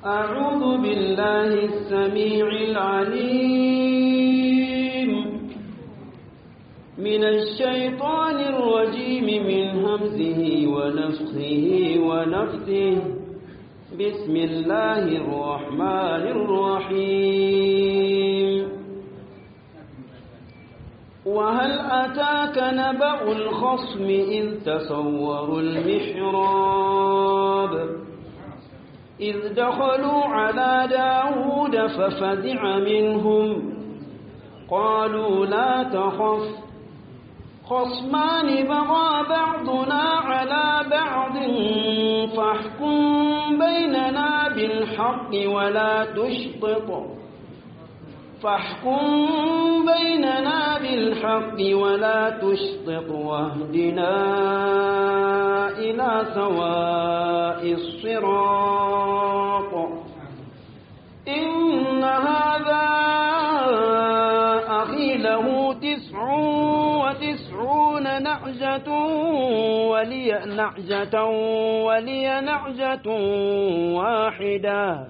أعوذ بالله السميع العليم من الشيطان الرجيم من همزه ونفخه ونفثه بسم الله الرحمن الرحيم وهل أتاك نبأ الخصم إذ تصوروا المحراب إذ دخلوا على داود ففزع منهم قالوا لا تخف خصمان بغى بعضنا على بعض فاحكم بيننا بالحق ولا تشطط فاحكم بيننا بالحق ولا تشطط واهدنا إلى سواء الصراط إن هذا أخي له تسع وتسعون نعجة ولي نعجة ولي نعجة واحدة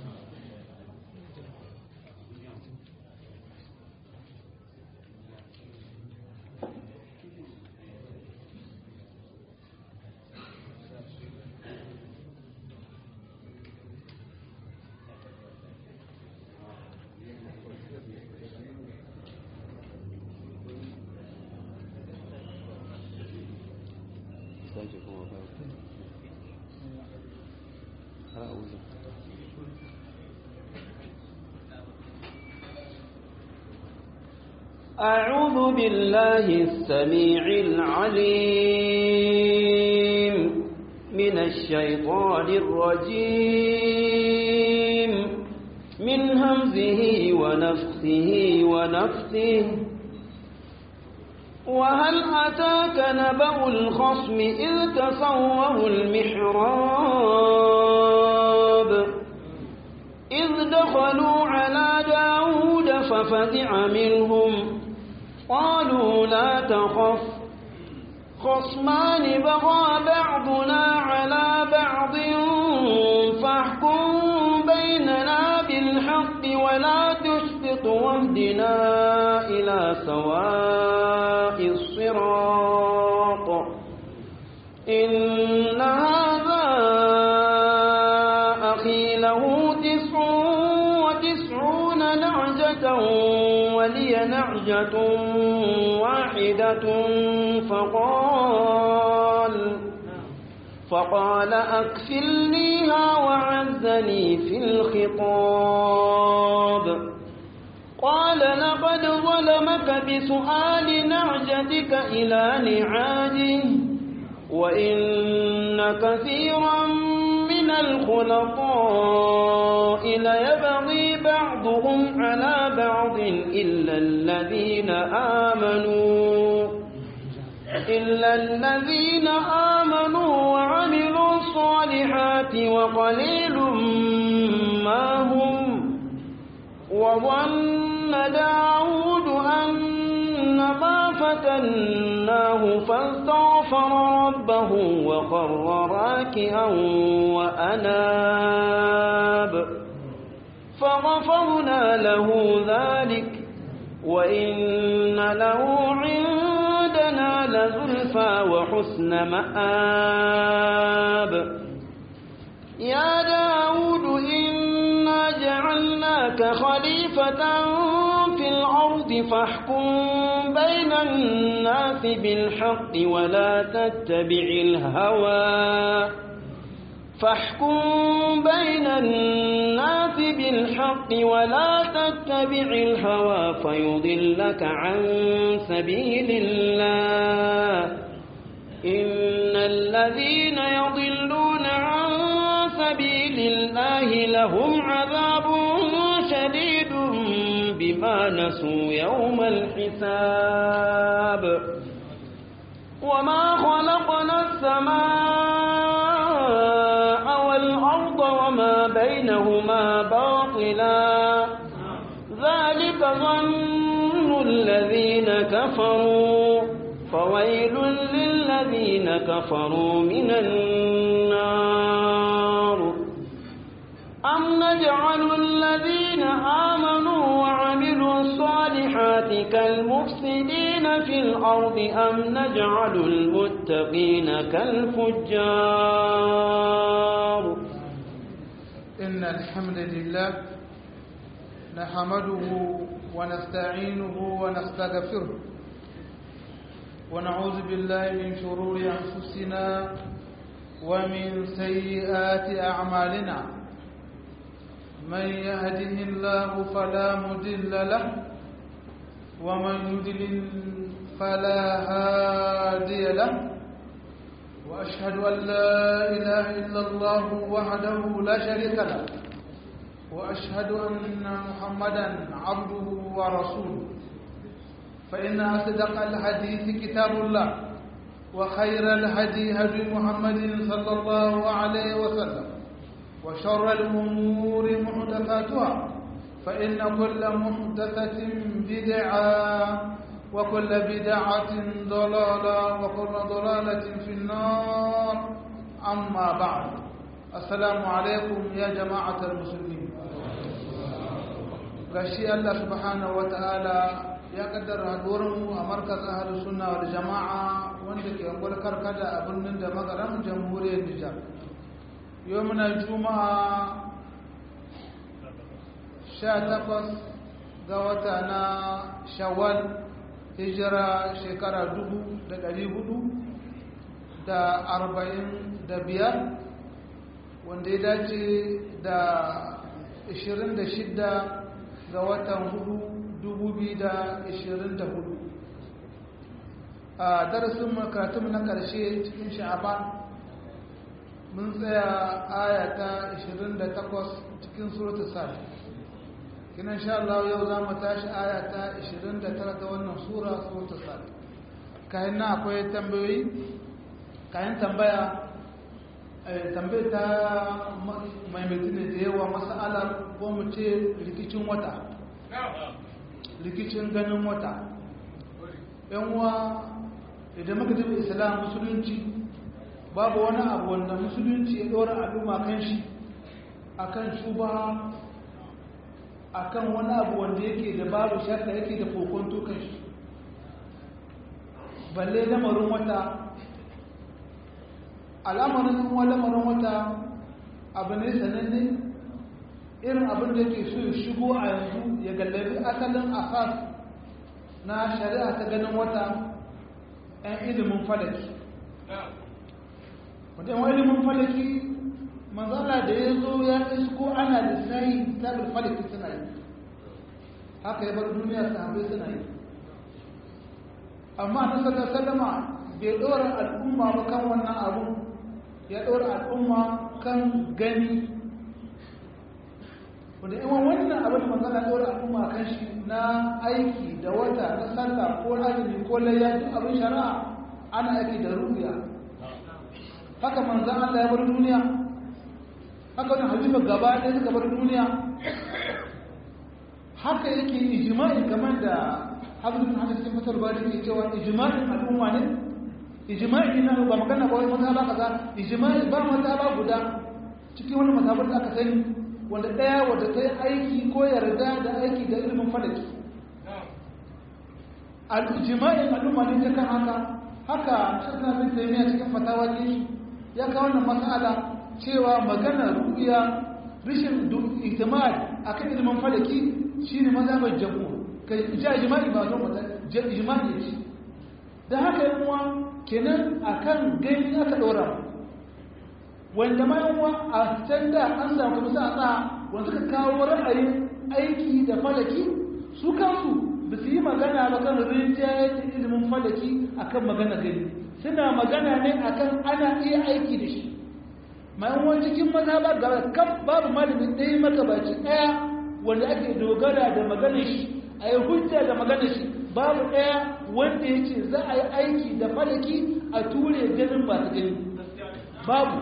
أعوذ بالله السميع العليم من الشيطان الرجيم من همزه ونفخه ونفثه وهل أتاك نبأ الخصم إذ تصوروا المحراب إذ دخلوا على داود ففزع منهم قالوا لا تخف خصمان بغى بعضنا على بعض فاحكم بيننا بالحق ولا تشفط واهدنا إلى سواء الصراط إن هذا أخي له تسع وتسعون نعجة ولي نعجة واحدة فقال فقال أكفلنيها وعزني في الخطاب قال لقد ظلمك بسؤال نعجتك إلى نعاجه وإن كثيرا من الخلطاء ليبغي بعضهم على بعض إلا الذين آمنوا إلا الذين آمنوا وعملوا الصالحات وقليل ما هم وظن داود أن ما فتناه فاستغفر ربه وخر راكعا وأناب فغفرنا له ذلك وإن له عندنا لزلفى وحسن مآب يا داود إنا جعلناك خليفة في الأرض فاحكم بين الناس بالحق ولا تتبع الهوى فاحكم بين الناس بالحق ولا تتبع الهوى فيضلك عن سبيل الله إن الذين يضلون عن سبيل الله لهم عذاب شديد بما نسوا يوم الحساب وما خلقنا السماء والأرض وما بينهما باطلا ذلك ظن الذين كفروا فويل للذين كفروا من النار أم نجعل الذين آمنوا وعملوا الصالحات كالمفسدين في الأرض أم نجعل المتقين كالفجار إن الحمد لله نحمده ونستعينه ونستغفره ونعوذ بالله من شرور أنفسنا ومن سيئات أعمالنا من يهده الله فلا مضل له ومن يضلل فلا هادي له وأشهد أن لا إله إلا الله وحده لا شريك له وأشهد أن محمدا عبده ورسوله فإن أصدق الحديث كتاب الله وخير الهدي هدي محمد صلى الله عليه وسلم وشر الأمور محدثاتها فإن كل محدثة بدعة وكل بدعة ضلالة وكل ضلالة في النار أما بعد السلام عليكم يا جماعة المسلمين gashi Allah subhanahu wa ta'ala ya kaddara haduwarmu a markaz ahalus sunna wal jama'a wanda ke angwar karkada a birnin da magaram jamhuriyar Nijar yau muna juma'a 18 ga wata na shawwal hijira shekara dubu da ɗari hudu da arba'in da biyar wanda ya dace da ashirin da shidda ga watan hudu dubu biyu da ashirin da hudu a darasin makaratun na ƙarshe cikin sha'aban mun tsaya aya ta ashirin da takwas cikin suratul safi kina insha Allah yau za mu tashi aya ta 29 ta wannan sura suratul sad kayan na akwai tambayoyi kayan tambaya tambayar ta maimaitu ne da yawa mas'alar ko mu ce rikicin wata rikicin ganin wata yan uwa idan muka tafi islam musulunci babu wani abu wanda musulunci ya ɗora al'umma kan shi akan shubaha akan wani abu wanda yake da babu shakka yake da kokonto kan shi balle lamarin wata al'amarin kuma lamarin wata abu ne sananne irin abin da yake so ya shigo a yanzu ya gallabi asalin asas na shari'a ta ganin wata 'yan ilimin falaki wadda yawan ilimin falaki manzala da ya zo ya isko ana lissahi tabir falaki suna yi haka ya bar duniya sahabai suna yi amma na sallar sallama bai ɗora al'umma ba kan wannan abu ya ɗora al'umma kan gani wanda yawan wannan abin manzala ɗora al'umma kan shi na aiki da wata na sallah ko azumi ko layya duk abin shari'a ana aiki da ruya haka manzan Allah ya bar duniya haka wani halifa gaba ɗaya suka bar duniya haka yake ijima'i kamar da hadisun hannun cikin fasar ba da ke cewa ijima'in al'umma ne ijima'i na ba magana ba wani matsala kaza ijima'i ba matsala guda cikin wani matsalar da aka sani wanda ɗaya wadda ta yi aiki ko yarda da aiki da ilimin falaki ijima'in al'umma ne ta kan haka haka shirna bin taimiyya cikin fatawa ne ya kawo wannan matsala cewa magana ru'ya rishin ihtimal akan ilimin falaki shine mazhabar jamhur kai ja ijma'i ba zo mata ijma'i ne da haka yan uwa kenan akan gani aka dora wanda ma yan uwa a can da an samu kuma sa sa wanda suka kawo ra'ayin aiki da falaki su kansu ba su yi magana ba kan rinjaye ilimin falaki akan magana gani suna magana ne akan ana iya aiki da shi ma'amuwan cikin mazhabar ga kan babu malamin ɗaya makabaci ɗaya wanda ake dogara da maganar shi a yi hujja da maganar shi babu ɗaya wanda ya ce za a yi aiki da falaki a ture ganin ba su gani babu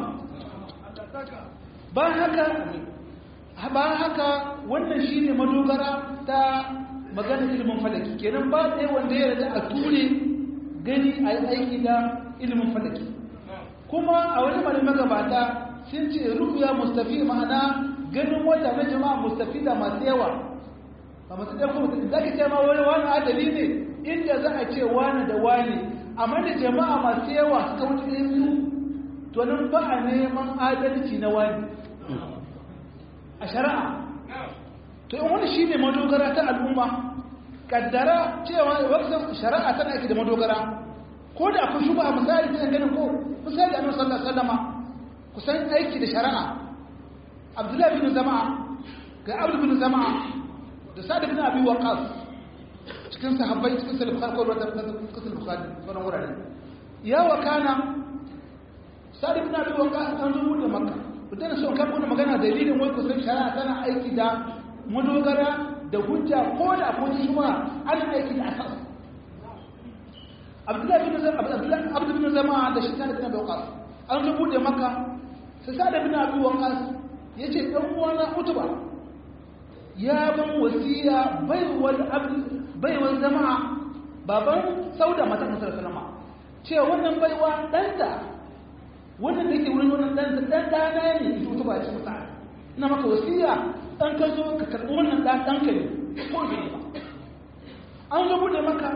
ba haka ba haka wannan shi ne madogara ta maganar ilimin falaki kenan ba ɗaya wanda ya yarda a ture gani a yi aiki da ilimin falaki kuma a wani malamin magabata sun ce ru'ya mustafi ma'ana ganin wata na jama'a mustafida masu yawa ba masu ɗaya kuma za ka ce ma wani wani adali ne inda za a ce wani da wani amma da jama'a masu yawa suka wuce ɗaya biyu to nan ba a neman adalci na wani a shari'a to in wani shi ne madogara ta al'umma kaddara cewa waksan shari'a tana aiki da madogara ko da akwai shuba a misali ta ganin ko misali da annabi sallallahu alaihi wasallama kusan aiki da shari'a abdullahi bin zama'a ga abdu bin zama'a da sa'ad bin abi waqas cikin sahabbai cikin sahih bukhari ko da cikin bukhari sauran wurare ya wakana sa'ad bin abi waqas an zo da makka idan so kan kuna magana dalilin wai kusan shari'a tana aiki da madogara da hujja ko da akwai shuba ana aiki da asas abdullahi bin abdullahi abdu bin zama'a da shi sa'ad bin abi waqas an zo da makka sai sa'ad bin abi waqas yace dan uwana utuba ya ban wasiya baiwar jama'a baban sauda mata kasar salama ce wannan baiwa ɗanta wannan da ke wurin wannan ɗanta ɗan ɗana ne ita wata ba ce masa ina maka wasiya ɗan ka zo ka karɓi wannan ɗan ɗanka ne ko ne ba an zo buɗe maka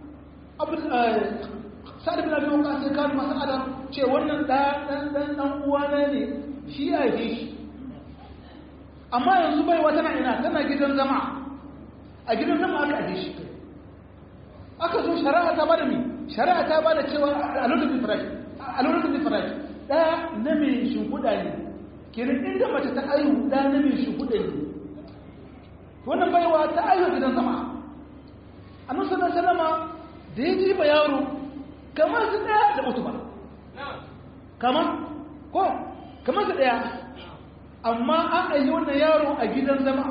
sa'ad bin abi waqas sai kawo masa adam ce wannan ɗan ɗan ɗan uwana ne shi ya haife shi amma yanzu baiwa tana ina tana gidan zama a gidan zama aka aje shi aka zo shari'a ta bada mi shari'a ta bada cewa a lokacin farashi a lokacin farashi ɗaya na mai shimfiɗa ne kenan inda mace ta ayu ɗaya na mai shimfiɗa ne wannan baiwa ta ayu gidan zama a nusa na salama da ya ji ba yaro kamar su ɗaya da mutu ba kamar ko kamar su ɗaya amma an ayi wannan yaro a gidan zama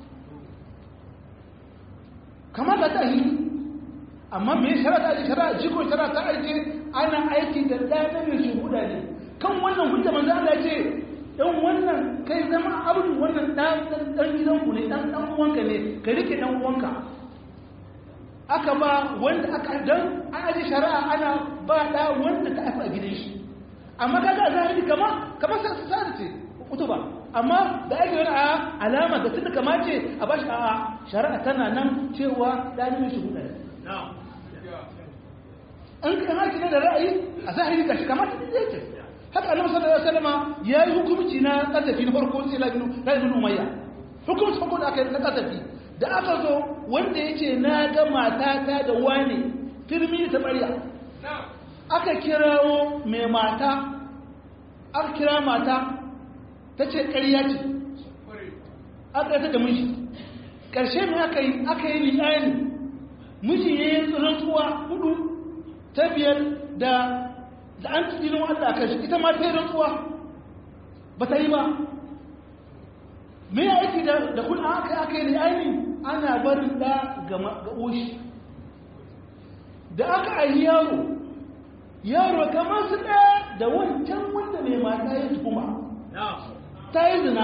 kamar da ta yi amma mai shara ta aiki shara jiko shara ta aiki ana aiki da ɗaya mai shuhuda ne kan wannan hujja manzo Allah ce dan wannan kai zama abin wannan dan dan gidanku ne dan dan uwanka ne ka rike dan uwanka aka ba wanda aka dan an aje shari'a ana ba da wanda ta haifa gidan shi amma kaga zahiri kama kamar sai ce kutuba amma da ake wani a alama da tun da kamace a bashi a shari'a tana nan cewa ɗalibin shi hudu an kan haki ne da ra'ayi a zahiri kashi kamar ta ɗaya ce haka annabi sallallahu alaihi wasallam ya yi hukunci na kasafi na farko sai labinu labinu umayya hukunci farko da aka yi na kasafi da aka zo wanda yake na ga matata da wane firmi ta ɓarya aka kirawo mai mata aka kira mata ta ce ƙarya ce aka ta da miji ƙarshe mai aka yi aka yi li'ani miji ya yi rantsuwa hudu ta biyar da da an tsinin Allah a kashi ita ma ta yi rantsuwa ba ta yi ba mai aiki da da kun aka aka yi li'ani ana barin da ga oshi da aka ayi yaro yaro kamar su ɗaya da wancan wanda mai mata ya tuhuma ta yi zina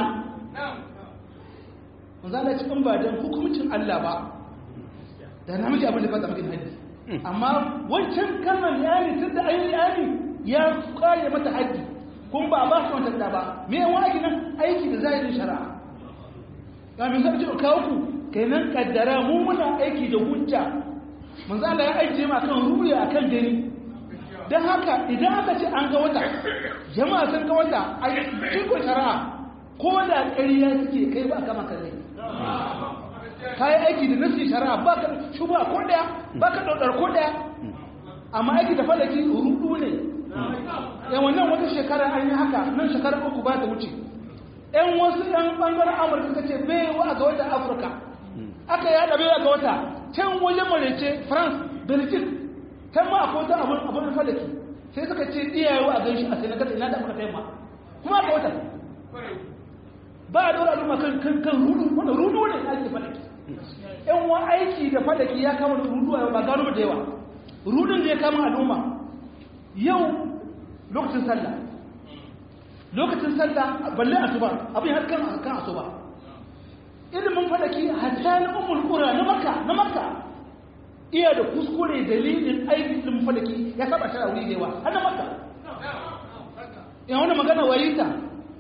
za a cikin ba don hukumcin Allah ba da namiji abin da fata makin haddi amma wancan kalmar yani tun da ayi yani ya kare mata haddi kun ba ba su wata da ba me yawan aiki nan aiki da zahirin shari'a ga min zai ce kawo ku kenan kaddara mu muna aiki da hujja manzo Allah ya aiki ma kan ruya akan gani dan haka idan aka ce an ga wata jama'a sun ga wata a cikin shari'a ko da ƙarya suke kai ba kama kare ka yi aiki da nasi shari'a ba ka shuba ko daya ba ka ɗaukar ko daya amma aiki da falaki rudu ne yan wannan wata shekara an yi haka nan shekara uku ba ta wuce yan wasu yan ɓangaren amurka suka ce bai wa ga wata afirka aka yada bai ga wata can wajen marece france belgium can ma akwai wata abin abin falaki sai suka ce iyayewa a ganshi a sai na gata ina da aka kai ma kuma ga wata ba a dora al'umma kan kan kan rudu wanda rudu ne ake falaki yan wa aiki da falaki ya kama rudu a ba gano da yawa rudun da ya kama al'umma yau lokacin sallah lokacin sallah balle asuba abin har kan kan asuba ilimin falaki hatta na ummul qura na makka na makka iya da kuskure dalilin aikin ilimin falaki ya saba shara wuri da yawa har na makka ya wani magana wayita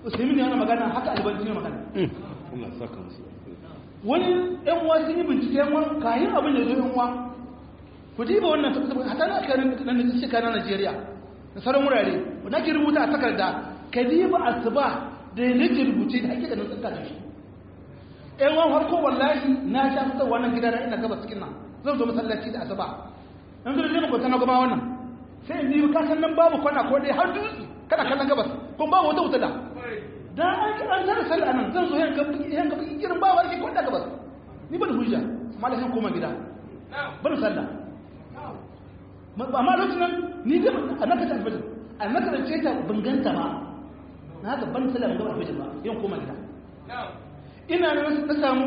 usaimin ne yana magana haka albani ne magana Allah saka musu wani yan uwa sun yi bincike yan uwa kayan abin da zo yan uwa ku diba wannan hata na karin nan da suka na Najeriya da sauran wurare wanda ke rubuta a takarda ka diba asuba da yake rubuce da hakika nan tsaka da shi yan uwa farko wallahi na sha fitar wannan gida na ina gabas cikin nan zan zo masallaci da asuba in zo da jima kwata na gaba wannan sai in diba kasan nan babu kwana ko dai har dutse kana kallon gabas kuma babu wata wuta da dan an ki an zara sallah nan zan zo yan ga yan ga irin ba wani ko da gabas ni ban hujja amma da sai koma gida ban sallah amma lokacin nan ni da annaka ta alfajir annaka da ce ta banganta ma na ga ban sallah ban ga alfajir ba yan koma gida ina nan na samu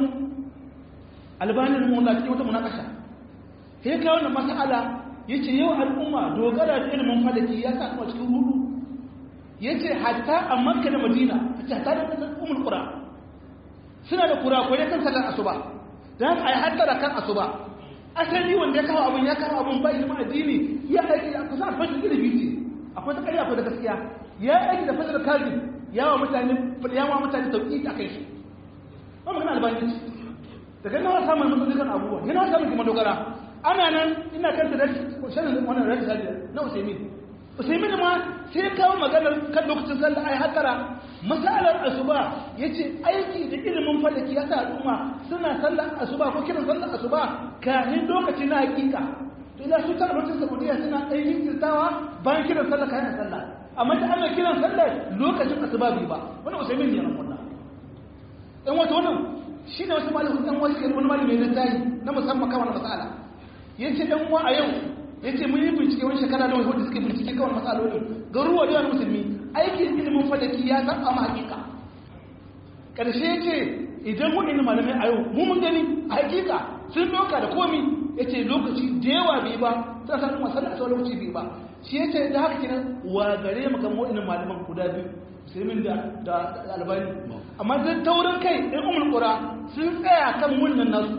albanin mu na cikin wata munakasha sai ka wannan mas'ala yace yau al'umma dogara da ilimin falaki ya sa kuma cikin rudu ya ce hatta a makka da madina a ce hatta da umar kura suna da kura ko ya kan sallar asuba da haka a yi hattara kan asuba asali wanda ya kawo abin ya kawo abin ba ilimin addini ya aiki a kusa fashin ilimi ce akwai ta karya akwai da gaskiya ya aiki da fashin kazi ya wa mutane ya wa mutane sauki a kai shi ba magana albanin daga nawa samun mutum kan abubuwa yana samun kuma dogara ana nan ina kanta da shanin wannan rajin na usaimin usaimin ma sai kawo maganar kan lokacin sallah ai hatara masalar asuba yace aiki da ilimin falaki ya sa al'umma suna sallar asuba ko kiran sallar asuba kafin lokaci na hakika to ila su tara lokacin saudiya suna ɗan yin kirtawa bayan kiran sallah kayan sallah amma da ana kiran sallah lokacin asuba bai ba wani usaimin ne ran wannan ɗan wata wannan shi ne wasu malamin ɗan wasu wani malamin na tayi na musamman kawai na masala yace ɗan uwa a yau ya ce mun yi bincike wani shekara da wani suka bincike kawai matsaloli garuwa da yawan musulmi aikin ilimin falaki ya san a hakika ƙarshe ya ce idan waɗannan malamai a yau mu mun gani a hakika sun doka da komi ya ce lokaci da yawa bai ba ta sa kuma sallah a lokaci bai ba shi ya ce da haka kenan wa gare mu kan waɗannan malaman guda biyu musulmin da da albani amma zai taurin kai ɗan umar ƙura sun tsaya kan wannan nasu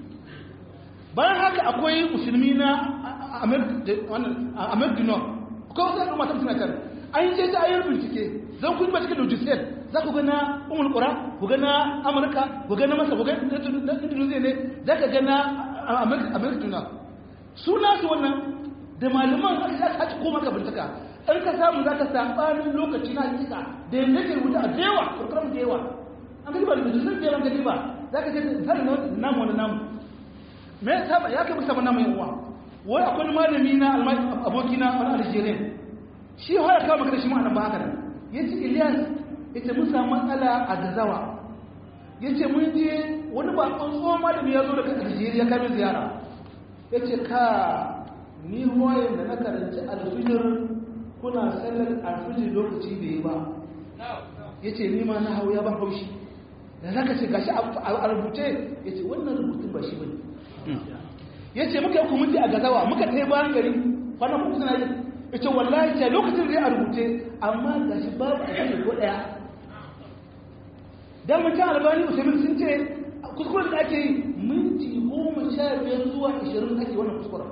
bayan haka akwai musulmi na amir dinar ko wasu al'umma ta suna kan an yi ta ayyar bincike zan kun ba cikin lojisel za ku gana umar kura ku gana amurka ku gana masa ku gana indonesia ne za ka gana amir dinar suna su wannan da malaman aka za ka haci koma ka bincika in ka samu za ka saɓanin lokaci na hakika da yanzu ke rubuta a da yawa kurkuram da yawa an ka ba da lojisel da yawan gani ba za ka ce misali na namu wani namu me ya saba ya kai musamman namu yan uwa wai akwai malami na abokina wani algeria shi haya kawo maka da shi ma'anan ba haka nan ya ce ilyas ya ce mun samu matsala a gazawa ya ce mun je wani ba tsohon malami ya zo daga algeria kamin ziyara ya ce ka ni ruwayen da na karanci alfijir kuna sallar alfijir lokaci bai yi ba ya ce ni ma na hau ya ban haushi da zaka ce gashi a rubuce ya ce wannan rubutun ba shi ba ya ce muka yi kuminti a gazawa muka ta yi bayan gari kwanan kuka suna yi ya ce wallahi ce lokacin zai a rubuce amma ga shi babu a cikin ko ɗaya don mutum albani musulmi sun ce kuskuren da ake yi minti goma sha biyar zuwa ashirin ake wannan kuskuren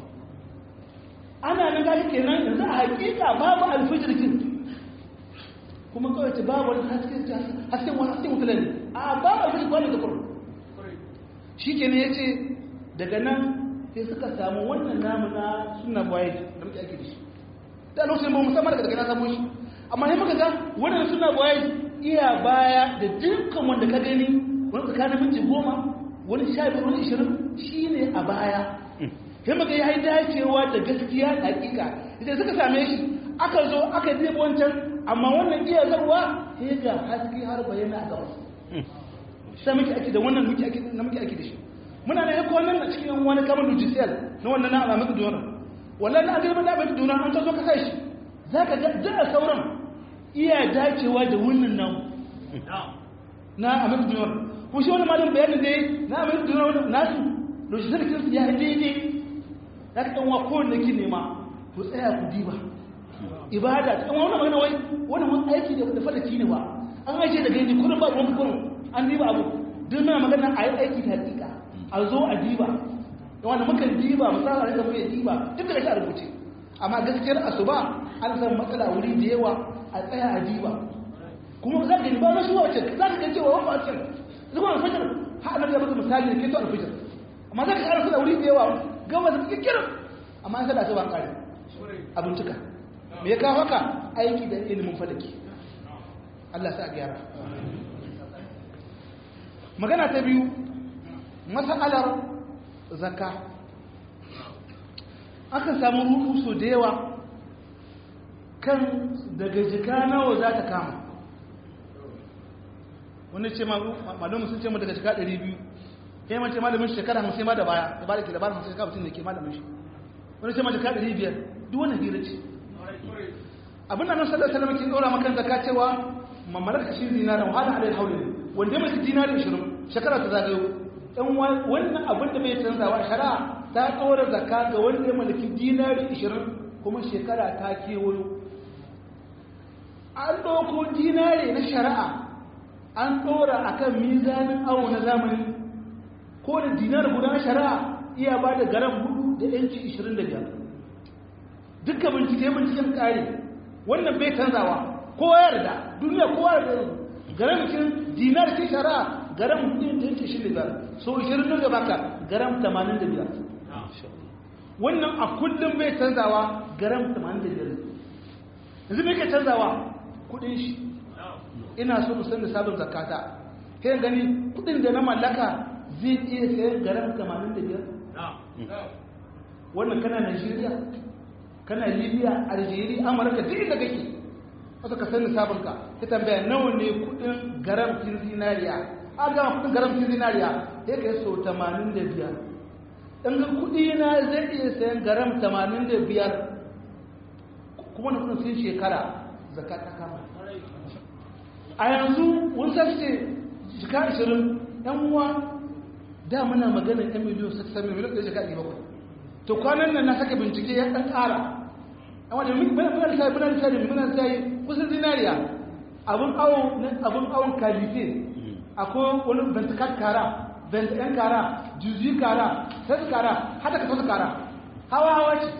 ana nan gashi kenan yanzu a hakika babu alfijirkin kuma kawai ce babu wani hasken wani hasken mutane a babu alfijirkin wani da kurum shi kenan ya ce daga nan sai suka samu wannan namu na suna bayan da muke ake da shi da lokacin ba musamman daga daga na samu shi amma sai muka ga wannan suna bayan iya baya da dukkan wanda ka gani wani tsakanin minti goma wani sha biyu wani ishirin shi ne a baya sai muka yi dacewa da gaskiya da hakika idan suka same shi aka zo aka zai wancan amma wannan iya zarwa sai ga haske har bayyana a gabas sai muke ake da wannan muke ake na muke ake da shi muna da yako wannan a cikin wani kamar lujisiyal na wannan na alamun duniya wallahi na agirma da abin duniya an ta zo ka kai shi za ka ga a sauran iya dacewa da wannan nan na amin duniya ko shi wani malin bayanin ne na amin duniya nasu lujisiyal kinsu ya yi daidai za ka ɗanwa kowanne ki nema ku tsaya ku diba ibada ta ɗanwa wani magana wai wani wani aiki da fadaki ne ba an aiki da gani kurin ba ruwan kurin an diba abu duk muna magana a yi aiki ta hakika a zo a diba da wanda muka diba misali da muke diba duk da shi a rubuce amma gaskiyar asuba an san matsala wuri da yawa a tsaya a diba kuma za ka gani ba na shi wacce za ka gani cewa wani wacce zuwa alfajir ha annabi ya baka misali da ke to alfajir amma za ka ƙara suna wuri da yawa gama da kikirin amma an sada ta ba ƙari abin cika me ya kawo haka aiki da ilimin falaki Allah sa a gyara magana ta biyu masalar zakka aka samu rudu so da yawa kan daga jika nawa za ta kama wani ce malamin sun ce mu daga jika 200 ya mace malamin shekara hamsin ma da baya da ba da ke labarin hamsin shekara mutum da ke malamin shi wani ce ma jika 500 duk wani hira ce abin da nan sallar salama ke ɗora makan zaka cewa mamalar kashin zinarin wahala alayhi hauli ne wanda ya mace dinari 20 shekara ta zagayo ɗan wannan abin da bai canzawa shari'a ta ɗora zaka ga wanda ya mallaki dinari 20 kuma shekara ta kewayo an ɗauko dinari na shari'a an ɗora a kan mizanin awo na zamani ko da dinar guda na shari'a iya ba da garam hudu da yanci 25 duka bincike binciken kare wannan bai canzawa kowa yarda duniya kowa yarda garamcin dinar ce shari'a garam hudu da yanci 25 so 20 da baka garam 85 wannan a kullum bai canzawa garam 85 yanzu bai ke canzawa kudin shi ina so mu san da sabon zakata kai gani kudin da na mallaka zai iya sayan garam 85 wannan kana Najeriya kana Libya Algeria Amurka duk inda kake wasu ka san sabon ka ta tambaya nawa ne kudin garam kin zinariya a ga kudin garam kin zinariya sai kai so 85 dan ga kudi na zai iya sayan garam 85 kuma na kudin sun shekara zakata kama a yanzu wani sace jika ashirin yan uwa da muna maganin yan miliyon sassan miliyon ɗaya jika ɗaya bakwai to kwanan nan na saka bincike ya ɗan ƙara a wadda muna da muna da sai muna da sai kusan zinariya abun awon abun awon kalife akwai wani bentikat kara bentikan kara juzi kara sas kara hada ka sas kara hawa hawa ce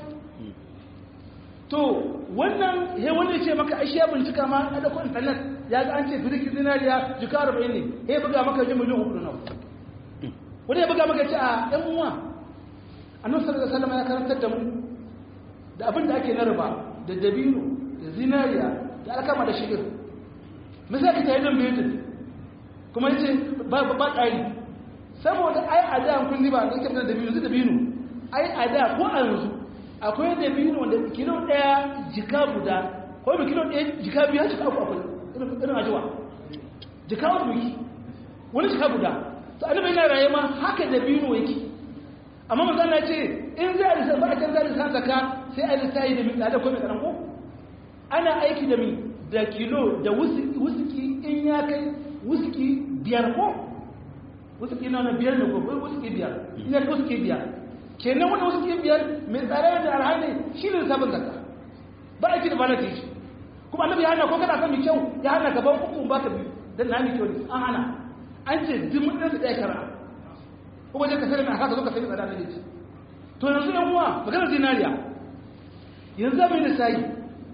to wannan he wani ce maka ashe ya bincika ma a ɗauko intanet ya ga an ce firiki zinariya jika arba'in ne he buga maka ji miliyan hudu na wani ya buga maka ce a ɗan uwa annabi sallallahu alaihi wasallam ya karantar da mu da abin da ake na riba da dabino da zinariya da alkama da shigir misali ka tayi nan bayyana kuma yace ba ba ƙari saboda ai a da kun ba da yake da dabino da dabino ai a da ko a yanzu akwai dabino wanda kilo ɗaya jika guda ko bi kilo ɗaya jika biya jika uku akwai irin ajiwa jika uku yake wani jika guda to annabi yana raye ma haka dabino yake amma manzo Allah ce in za a lissa ba a can za a lissa zaka sai a lissa yi da mi da ko mai karan ko ana aiki da mi da kilo da wuski in ya kai wuski biyar ko wuski na na biyar ne ko wuski biyar in ya kai wuski biyar kenan wani wuski biyar mai tsare da alhali shi ne sabon zakka ba aiki da balati shi kuma annabi ya hana ko kana son mai kyau ya hana ka ban uku ba ka biyu dan na mai kyau ne an hana an ce duk mun da ɗaya kara kuma je ka sani mai haka zo ka sani tsada da ce to yanzu yan uwa maganar zinariya yanzu zai mai lissayi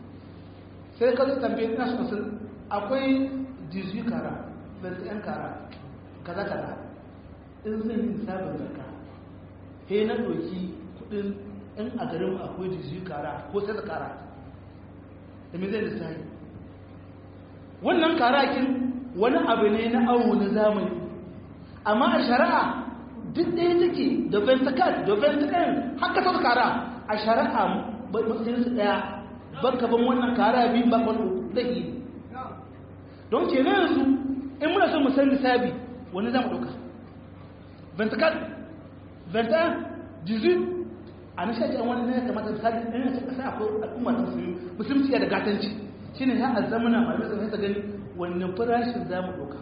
sai ka zai tambaye ina su sun akwai jizu kara bai yan kara kaza kaza in zan yi sabon zarka he na ɗauki kuɗin in a garin akwai jizu kara ko sai da kara da mai zai lissayi wannan karakin wani abu ne na awo na zamani amma a shari'a duk ɗaya take da venticat da ventican haka ta kara a shari'a matsayin su ɗaya ban ban wannan kara biyu ba wani ɗaki don ke na yanzu in muna so mu san lissabi wani za mu ɗauka venticat ventican jizu a na shaƙi wani ne kamata misali ɗan yanzu ƙasa akwai al'umma ta musulmi musulunci ya da gatanci shi ne ya azamuna malamai sun ta gani wannan farashin za mu ɗauka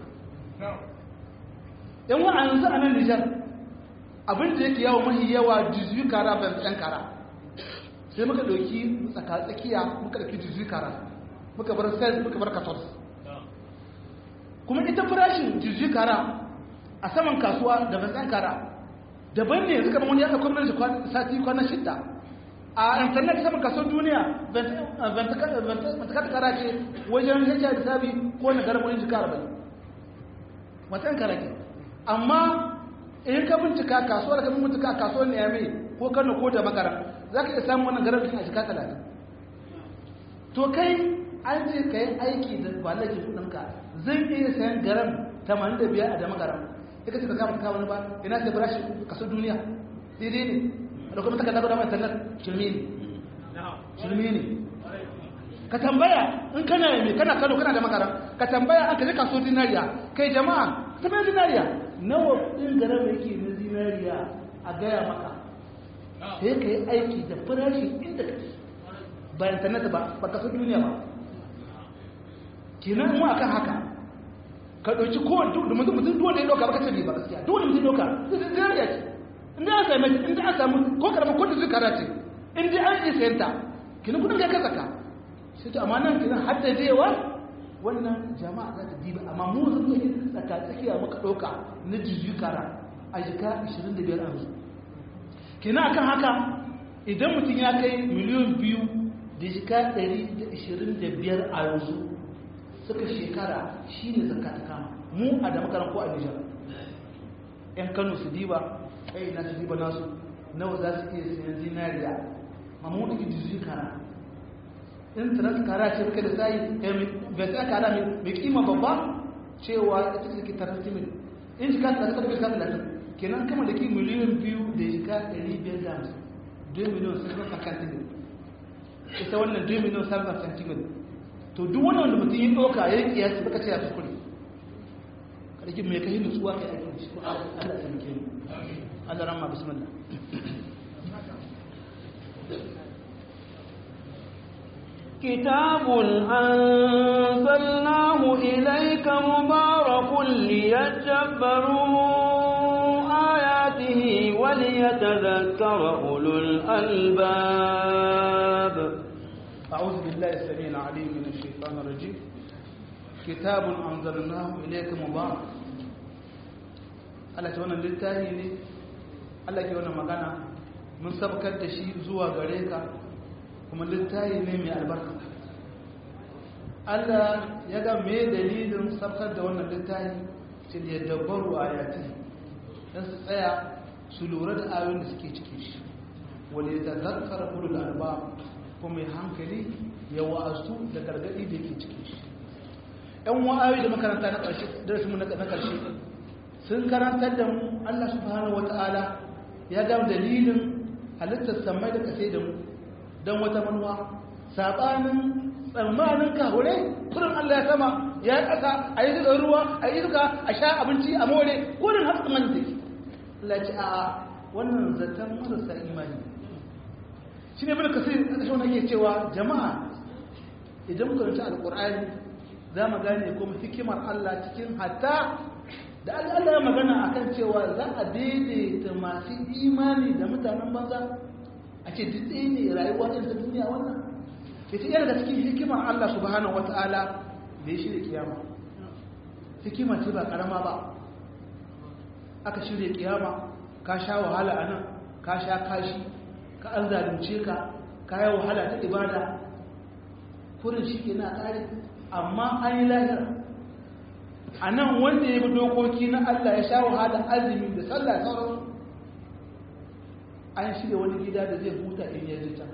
yan wa an za a nan nijar abin da yake yawo mahi yawa jizu kara ban yan kara sai muka ɗauki tsakatsakiya muka ɗauki jizu kara muka bar sales muka bar katos kuma ita farashin jizu kara a saman kasuwa da ban yan kara daban ne suka wani ya ɗauko mana sati kwana shidda a internet sama kaso duniya bantakata kara ce wajen hajjar da sabi ko na garin wani jika arba'in matan kara ke amma in ka bincika kasuwar ka bincika kasuwar ne ya mai ko kano ko da makara za ka iya samun wannan garin bikin a jika talatin to kai an ce ka yi aiki da kwallaki kudinka zai iya sayan garam 85 a da magaram ya kace ka kama kama ba ina sai barashi kaso duniya daidai ne da kuma takarda da mai tallar shirme ne shirme ne ka tambaya in kana yi kana kano kana da magaram ka tambaya an ka je kaso dinariya kai jama'a ta mai dinariya nawa din garam yake na dinariya a gaya maka sai ka yi aiki da farashi inda kake ba internet ba ba kaso duniya ba kenan mu akan haka ka ɗauki kowane duk da mutum dole ya ɗauka baka ce ba gaskiya dole mutum ɗauka zai zai ya ce inda an sami inda an samu ko karama ko da zikara ce in dai an isa yanta kenan kudin ka kasaka sai to amma nan kenan haddadewa wannan jama'a za ta diba amma mu zan yi tsaka tsakiya muka ɗauka na jijikara a jika 25 a yanzu kenan akan haka idan mutum ya kai miliyan biyu da jika 125 a yanzu suka shekara shi ne zaka ta kama mu a da makaran ko a nijar yan kano su diba kai na su diba nasu nawa za su iya sayan zinariya amma mu ɗauki jizu kara in tarar kara ce muka da sayi bai sa kara mai kima babba cewa ita ce ke tarar timin in jika ta kasar bai kasa latin kenan kama da ki miliyan biyu da jika ɗari biyar da hamsin 2 miliyan sun kasa kantimin ita wannan 2 miliyan sun kasa kantimin to duk wani wanda mutum yi ɗauka ya yi ƙiyasi baka ce ya fi kuri ƙarfi mai kai nutsuwa kai ake shi ko Allah ta muke Allah ramma bismillah كتاب أنزلناه إليك مبارك ليتدبروا آياته وليتذكر أولو الألباب أعوذ بالله السميع العليم من الشيطان الرجيم كتاب أنزلناه إليك مبارك Allah ce wannan littafi ne Allah ke wannan magana mun sabkar da shi zuwa gare ka kuma littafi ne mai albarka Allah ya ga me dalilin sabkar da wannan littafi ce da dabbaru ayati dan su tsaya su lura da ayoyin da suke cikin shi wal yatadhakkara ulul albab ko mai hankali ya wa'azu da gargadi da yake cikin shi ‘yan wa'ayi da makaranta na ƙarshe darasinmu na ƙarshe sun karantar da mu Allah subhanahu wa ta'ala ya gam dalilin halittar samai da kasai da mu don wata manuwa saɓanin tsammanin kahure kurin Allah ya sama ya ƙasa a yi zuka ruwa a yi zuka a sha abinci a more kurin hatsa man da Allah ce a wannan zaton marasa imani shi ne bin kasir a ƙashin wani ke cewa jama'a idan muka rinci alƙur'ani za mu gane kuma hikimar Allah cikin hatta da Allah ya magana akan cewa za a daidaita masu imani da mutanen banza a ce duk ɗaya ne rayuwa ɗin ta duniya wannan ke ta daga cikin hikimar Allah subhanahu wata'ala da ya shirya kiyama hikima ce ba karama ba aka shirya kiyama ka sha wahala a nan ka sha kashi ka an zalunce ka ka yi wahala ta ibada kurin shi ke na ƙari amma an yi lahira a nan wanda ya bi dokoki na Allah ya sha wahala azumi da sallah sauran an shirya wani gida da zai huta in ya jita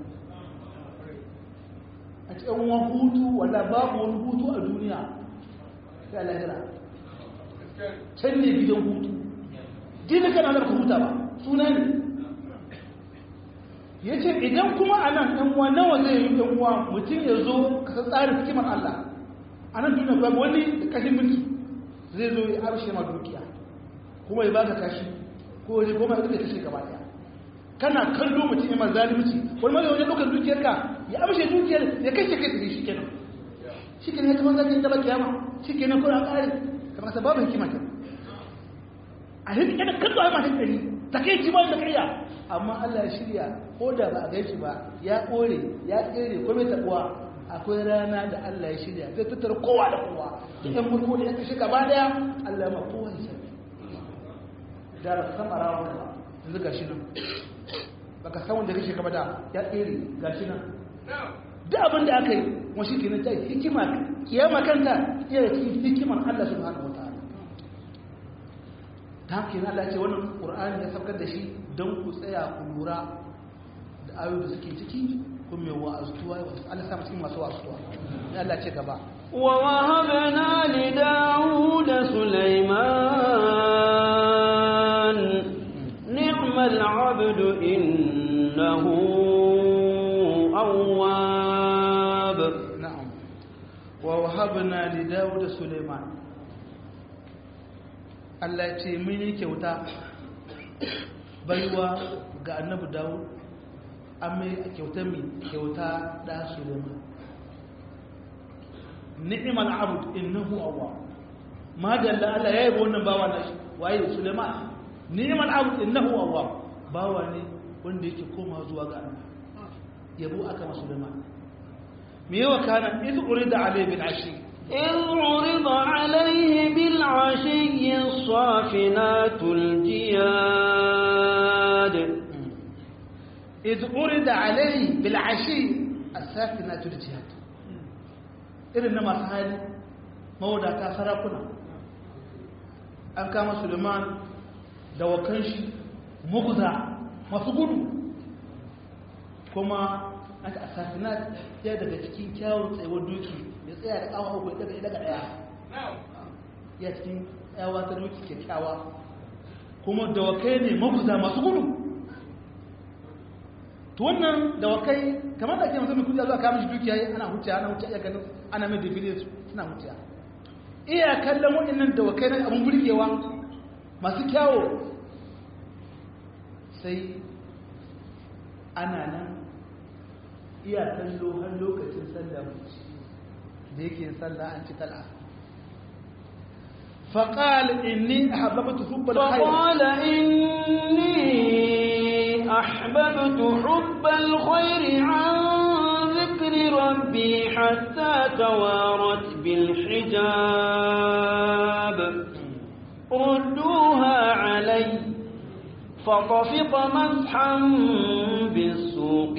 a cikin wani hutu wanda babu wani hutu a duniya sai lahira can ne gidan hutu dina kana da ka huta ba suna ne ya ce idan kuma a nan ɗan uwa nawa zai yi ɗan uwa mutum ya zo ka san tsarin hikimar Allah a nan duniya babu wani da kashin mulki zai zo ya arshe ma dukiya kuma ya baka kashi ko ya goma ya kashe gaba daya kana kallo mutum ya ma zalunci wani mai wajen ɗaukar dukiyar ka ya amshe dukiyar ya kashe kai tsaye shi kenan shi kenan ya zama zaki gaba kiyama shi kenan kuma an ƙare kamar sa babu hikima ta a hin kada kallo ai ma hankali ta kai ji ba da kariya amma Allah ya shirya ko da ba a gaishe ba ya kore ya tsere ko bai tabuwa akwai rana da Allah ya shirya zai tattara kowa da kowa ɗan mulko da ya kashe gaba daya Allah ya ma kowa ya sani da ba san arawa ka yanzu ga shi nan baka san wanda kake gaba da ya tsere gashi nan duk abin da aka yi kuma shi kenan ta hikima kiyama kanta iya cikin hikimar Allah subhanahu wataala ta haka yana Allah ce wannan Qur'ani ya saukar da shi don ku tsaya ku lura da ayoyi da suke ciki kun mai wa'azuwa Allah sa cikin masu wa'azuwa ya Allah ce gaba ووهبنا لداود سليمان نعم العبد إنه أواب na'am wa wahabna li Dawud Sulaiman Allah ya ce mun yi kyauta baiwa ga annabi Dawud an mai kyauta mi kyauta da Sulaiman ni'mal abd innahu awwab ma dalla Allah ya yi wannan bawa na shi waye Sulaiman ni'mal abd innahu awwab bawa ne wanda yake koma zuwa ga Allah yabo aka masa Sulaiman me yawa kana iz urida alayhi bil ashi إذ عرض عليه بالعشي الصافنات الجياد iz urida alayhi bil ashi as-safinatu al jihad irin na masu hali mawadata sarakuna an kama Suleiman da wakan shi mugza masu gudu kuma aka asafinat ya daga cikin kyawun tsayuwar doki ya tsaya da awa uku daga daga daya ya cikin yawa ta doki kyakkyawa kuma dawakai ne mabuza masu gudu to wannan dawakai kamar da ake masu mai kudi zuwa kama shi dukiya ana huciya ana huciya iya ganin ana mai defile suna huciya iya kallon waɗannan dawakai na abin burgewa masu kyawo sai ana nan iya kallo har lokacin sallah da yake sallah an ci tal'a فقال إني أحببت حب الخير فقال إني أحببت حب الخير عن ذكر ربي حتى توارت بالحجاب ردوها علي فطفق مسحا بالسوق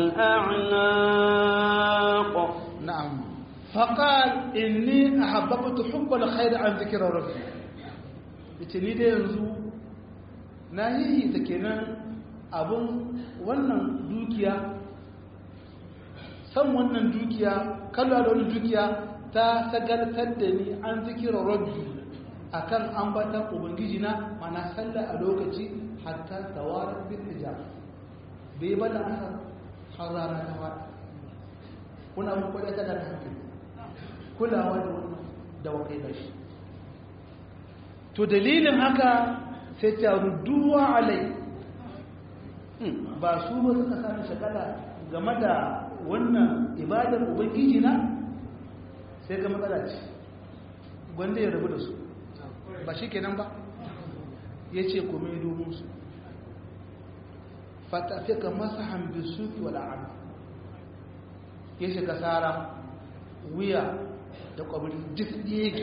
والأعناق نعم فقال إني أحببت حب الخير عن ذكر ربي yace ni dai yanzu na yi ta kenan abin wannan dukiya san wannan dukiya kallon da wani dukiya ta sagartar da ni an zikira rabbi akan ambatan ubangiji na mana sallah a lokaci hatta tawarar bin hijab bai bada asar har rana ta fada kuna mun kwada ta da hankali kulawa da wannan da wakai da shi to dalilin haka sai ta rudduwa alai ba su ba suka sami shagala game da wannan ibadar ubangiji na sai ga matsala ce gwanda ya rabu da su ba shi kenan ba ya ce kuma yi domin su fatafika masa hambi suki wa la'ana ya shiga tsara wuya da kwabiri duk yake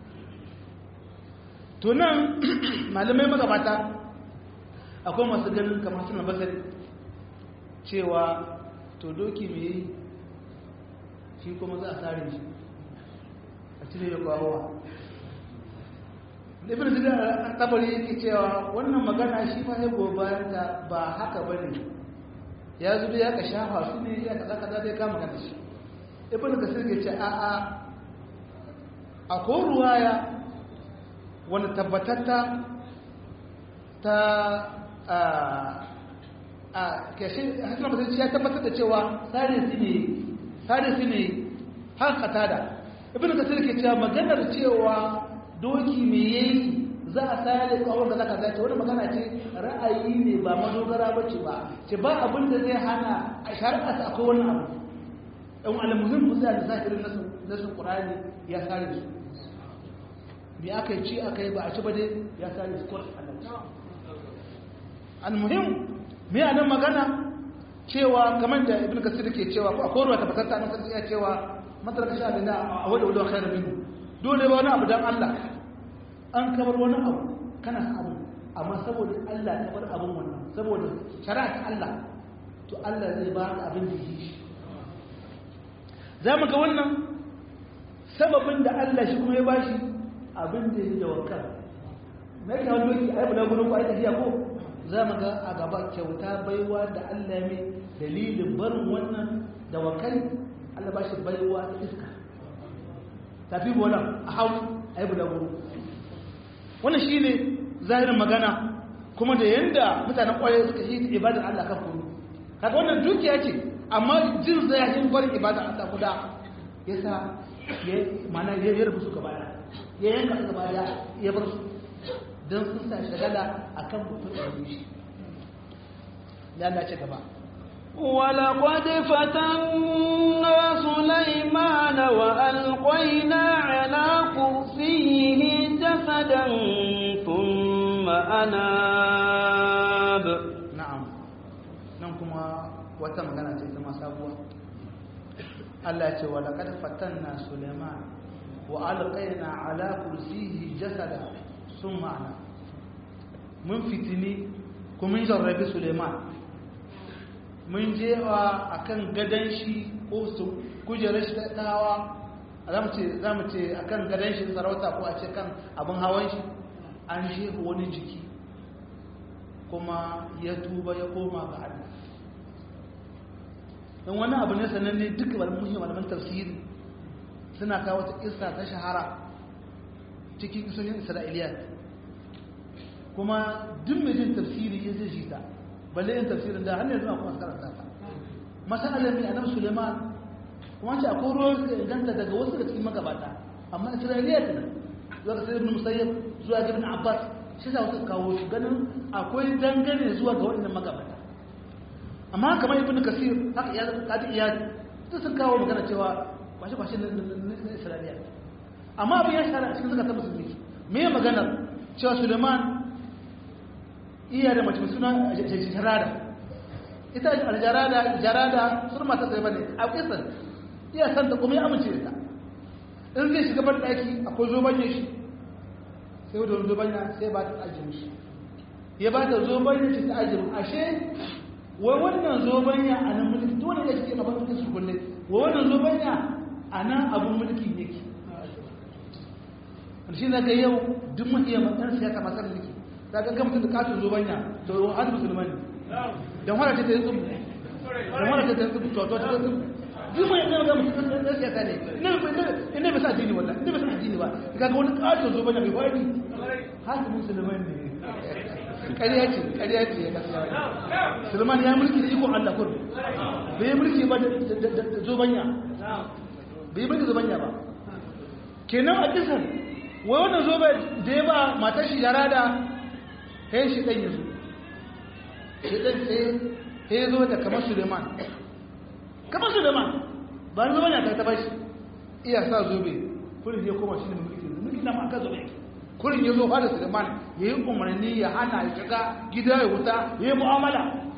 to nan malamai magabata akwai masu ganin kamar suna basari cewa to doki mai yi shi kuma za a tsare shi a cire ya kwarowa ibn zidar tabari yake cewa wannan magana shi ma ya bayan ta ba haka ba ne ya zubi ya ka shafa su ne ya ka zaka zai kama kan shi ibn kasir ke ce a a a ko ruwaya wani tabbatatta ta a a kashe hasan mutum ya tabbatar da cewa sare su ne sare su ne har katada ibn kasir ke cewa maganar cewa doki me yayi za a sare kawon da zaka zace wani magana ce ra'ayi ne ba madogara bace ba ce ba abin da zai hana a shari'a ta akwai wannan abu ɗan alamuhim musa da zahirin nasu nasu qur'ani ya sare su bi aka ci aka yi ba a ci ba dai ya sare su qur'ani almuhim me a nan magana cewa kamar da ibn kasir ke cewa ko akwai ruwa tabbatar ta nan ya cewa matarka sha da a wadda wadda khairu minhu dole ba wani abu dan Allah an kamar wani abu kana san abu amma saboda Allah ta bar abin wannan saboda shari'a ta Allah to Allah zai ba ka abin da yi shi za mu ga wannan sababin da Allah shi kuma ya ba shi abin da ya da wakar na yi wani lokaci ai bula gudun ko ai tafiya ko za mu ga a gaba kyauta baiwa da Allah mai dalilin barin wannan da wakari Allah ba shi baiwa ta iska tafi bola a hau ai bula gudun wannan shi ne zahirin magana kuma da yanda mutanen kwaye suka yi ibadar Allah kan kuma kaga wannan dukiya ce amma jin zahirin barin ibadar Allah guda yasa ya mana ya yarbu su gaba da ya yanka su gaba da ya bar su don sun sa shagala akan mutum da shi ya Allah ce gaba ولقد فتنا سليمان وألقينا على كرسيه جسدا ثم أناب na'am nan kuma wata magana ce ta sabuwa Allah ce wa laqad fatanna Sulaiman wa alqayna ala kursiyi jasada summa ana mun fitini kuma mun jarrabi Sulaiman mun je wa akan gadan shi ko su kujerar shi ta tawa zamu ce zamu ce akan gadan shi sarauta ko a ce kan abin hawan shi an shehu wani jiki kuma ya tuba ya koma ga Allah don wani abu ne sananne duka malamin malaman tafsiri suna kawo ta kissa ta shahara cikin kisoshin isra'iliya kuma duk mai jin tafsiri ya zai jita balle yin tafsirin da hannun zuwa kuma karanta ta masalar mai annabi suleiman kuma ce akwai ruwan suka inganta daga wasu da cikin magabata amma isra'iliya ta nan zuwa ga sayyidin musayyab zuwa ga ibn abbas shi za su kawo shi ganin akwai dangane zuwa ga waɗannan magabata amma kamar ibn kasir haka ya kadi iyali su sun kawo magana cewa kwashe kwashe na isra'iliya amma abin ya shara a cikin zakatan musulmi me ya magana cewa suleiman iya da mace suna jarada ita aljarada jarada sun mata tsaye bane a kisan iya san ta kuma ya amince da ta in zai shiga ban daki akwai zobanye shi sai wadda wani zobanya sai ba ta ajiyar shi ya ba ta zobanya shi ta ajiyar ashe wai wannan zobanya a nan mulki dole ya shi na mulkin su kulle wai wannan zobanya a nan abin mulki yake shi na ga yau duk mahiya matsar siyasa masar mulki ta ga gamsu da katon zobanya to an musulman ne don wani ta ta yi tsubu don wani ta ta yi tsubu to to ta yi tsubu duk mai yana ga mutum da siyasa ne ina bai sa addini wannan ina bai sa addini ba ka ga wani katon zobanya bai wani haka musulman ne ƙarya ce ƙarya ce ya kasa sulman ya mulki da ikon allah kudu bai yi mulki ba da zobanya bai yi mulki zobanya ba kenan a kisan wai wannan zobe da ya ba matar shi yara da ya shi ɗan yanzu shi ɗan sai ya zo da kamar suleiman kamar suleiman ba ni zobanya ta taba shi iya sa zobe kullum ya koma shi ne mulki mulki na ma aka zobe yake kurin ya zo fada suleiman ya yi umarni ya hana ya shiga gida ya wuta ya yi mu'amala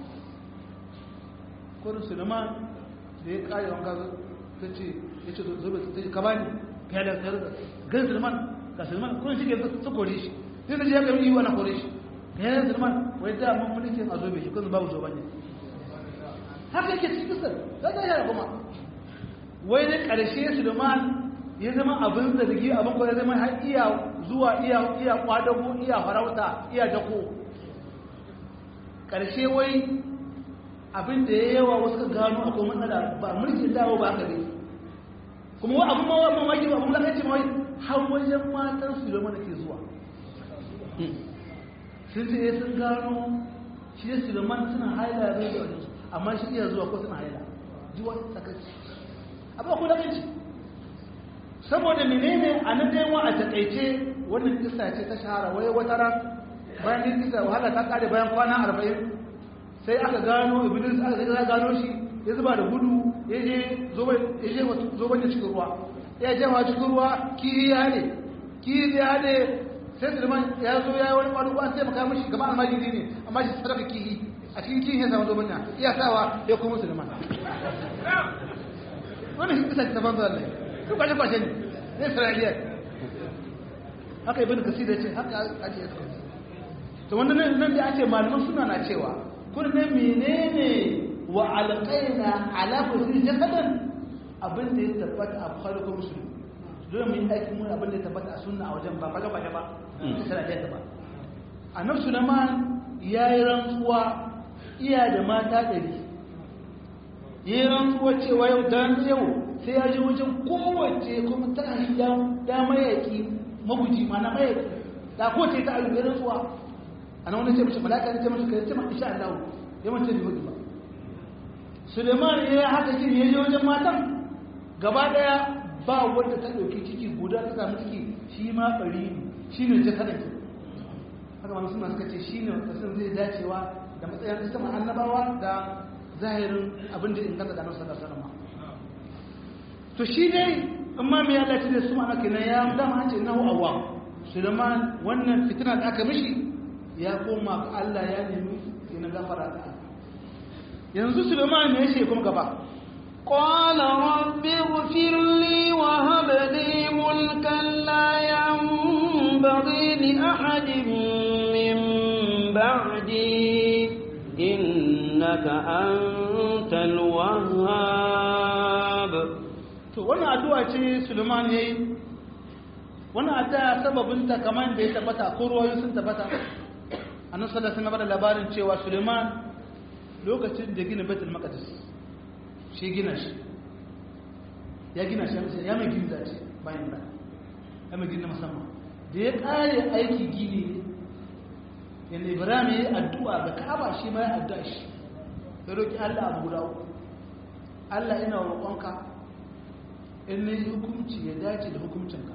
kurin suleiman da ya kare wanka ta ce ya ce zobe ta ce ka bani ka yada ka yada gan suleiman ga suleiman kurin shi ke su kore shi sai da ji ya kami yi wani kore shi ka yada suleiman wai da mun mulkin a zobe shi kun babu zoben ne haka yake cikin kisar za ta yi kuma wai da ƙarshe suleiman ya zama abin zargi abin kwanar zama har iya zuwa iya iya kwadago iya farauta iya dako ƙarshe wai abin da ya yawa wasu ka gano akwai matsala ba mulkin dawo ba aka ne kuma wai abin mawa mamaki ba abin lakanci mawai har wajen matan su da mana ke zuwa sun ce sun gano shi da suleiman suna haila zai da wajensu amma shi iya zuwa ko suna haila zuwa sakaci abin akwai lakanci saboda menene a nan dai wa a takaice wannan kisa ce ta shahara wai wata ran bayan din kisa wahala ta kare bayan kwana arba'in sai aka gano iblis aka gano shi ya zuba da gudu ya je zoban da cikin ruwa ya je wa cikin ruwa kiri ya ne kiri ya ne sai sulman ya zo ya yi wani kwanuku an taimaka mashi gaba almajiri ne amma shi sarrafa kiri a cikin kihin ya samu zoban ya iya sawa ya kuma sulman wannan kisa ta banza ne duk kwashe kwashe ne na isra'iliya haka ibn kasir ya ce haka ake yi to wannan nan nan da ake malaman suna na cewa kun ne menene wa alqaina ala kulli jasadan abin da ya tabbata a bukhari ko muslim dole mu yi aiki mun abin da ya tabbata a sunna a wajen ba kaga ba ba sai da ba annabi sulaiman yayi rantsuwa iya da mata ɗari yi rantsuwa cewa yau dan yau sai ya ji wajen kowace kuma ta hanyar da mayaki maguji mana mayaki da kowace ta ayyuka rantsuwa a nan wani ce mashi malaka ne ce mashi kai ce ma isha Allah ya mace ne mutu ba Suleiman ya yi haka kin ya je wajen matan gaba daya ba wanda ta dauki ciki guda ta samu ciki shi ma bari shi ne ta kada ki haka wani suna suka ce shi ne kasan zai dacewa da matsayin isma annabawa da zahirin abin da inganta da nasu da sanama to shi dai amma mai Allah ce da su ana kenan ya dama an ce nahu awwa Suleiman wannan fitina da aka mishi ya koma ga Allah ya nemi ina gafara da yanzu Suleiman ne yace kuma gaba قال رب اغفر لي وهب لي ملكا لا ينبغي لأحد من بعدي إنك أنت الوهاب to wannan addu'a ce Suleiman yayi wannan addu'a sababin ta kamar da ya tabbata ko ruwayoyi sun tabbata annabi sallallahu alaihi wasallam labarin cewa Suleiman lokacin da gina Baitul Maqdis shi gina shi ya gina shi ya mai gina ce bayan da ya mai gina musamman da ya kare aiki gini yanda Ibrahim ya yi addu'a ga Ka'aba shi ma ya addu'a shi ya roki Allah abu guda uku Allah ina roƙonka in ne hukunci ya dace da hukuncinka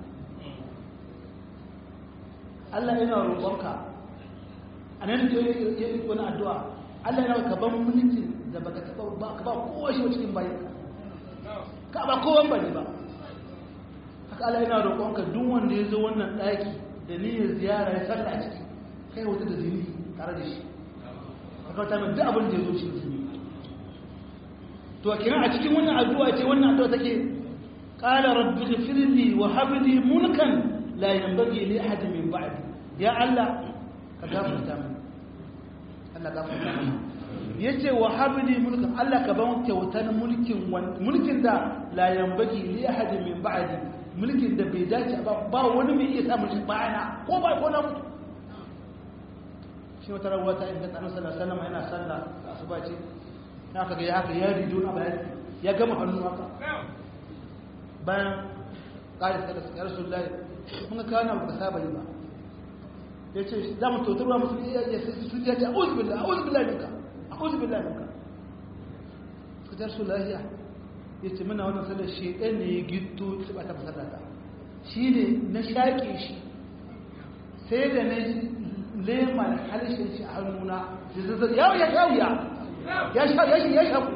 Allah ina roƙonka a nan da ya yi wani addu'a Allah yana ka ban mulki da baka taɓa ba ka ba kowa shi cikin bayan ka ba kowan ba ne ba haka Allah yana roƙonka duk wanda ya zo wannan ɗaki da niyyar ziyara ya salla a ciki kai wata da zini tare da shi haka wata mai duk abin da ya zo shi zini to a kira a cikin wannan addu'a ce wannan addu'a take qala rabbi ghfirli wa hab li mulkan la yanbaghi li ahad min ba'di ya Allah ka gafarta min Allah gafarta min yace wa hab li mulkan Allah ka ban kyautar mulkin mulkin da la yanbaghi li ahad min ba'di mulkin da bai dace ba ba wani mai iya samun shi bayana ko ba ko na mutu shi wata rawar ta inganta annabi sallallahu alaihi wasallam yana sallah asuba ce haka ga haka ya rijo na bayan ya gama hannu haka bayan ƙari da suka rasu lai mun ga kawo na ba saba yi ba ya ce za mu tautarwa musu ya su ya ce a uzu billah a uzu billah ninka a uzu billah ninka suka ta rasu lahiya ya ce muna wannan sallar shaidan ne ya gito su ba ta masallata shi ne na shaƙe shi sai da na lema da halishin shi a hannuna ya ya ya ya ya sha ya shi ya shaku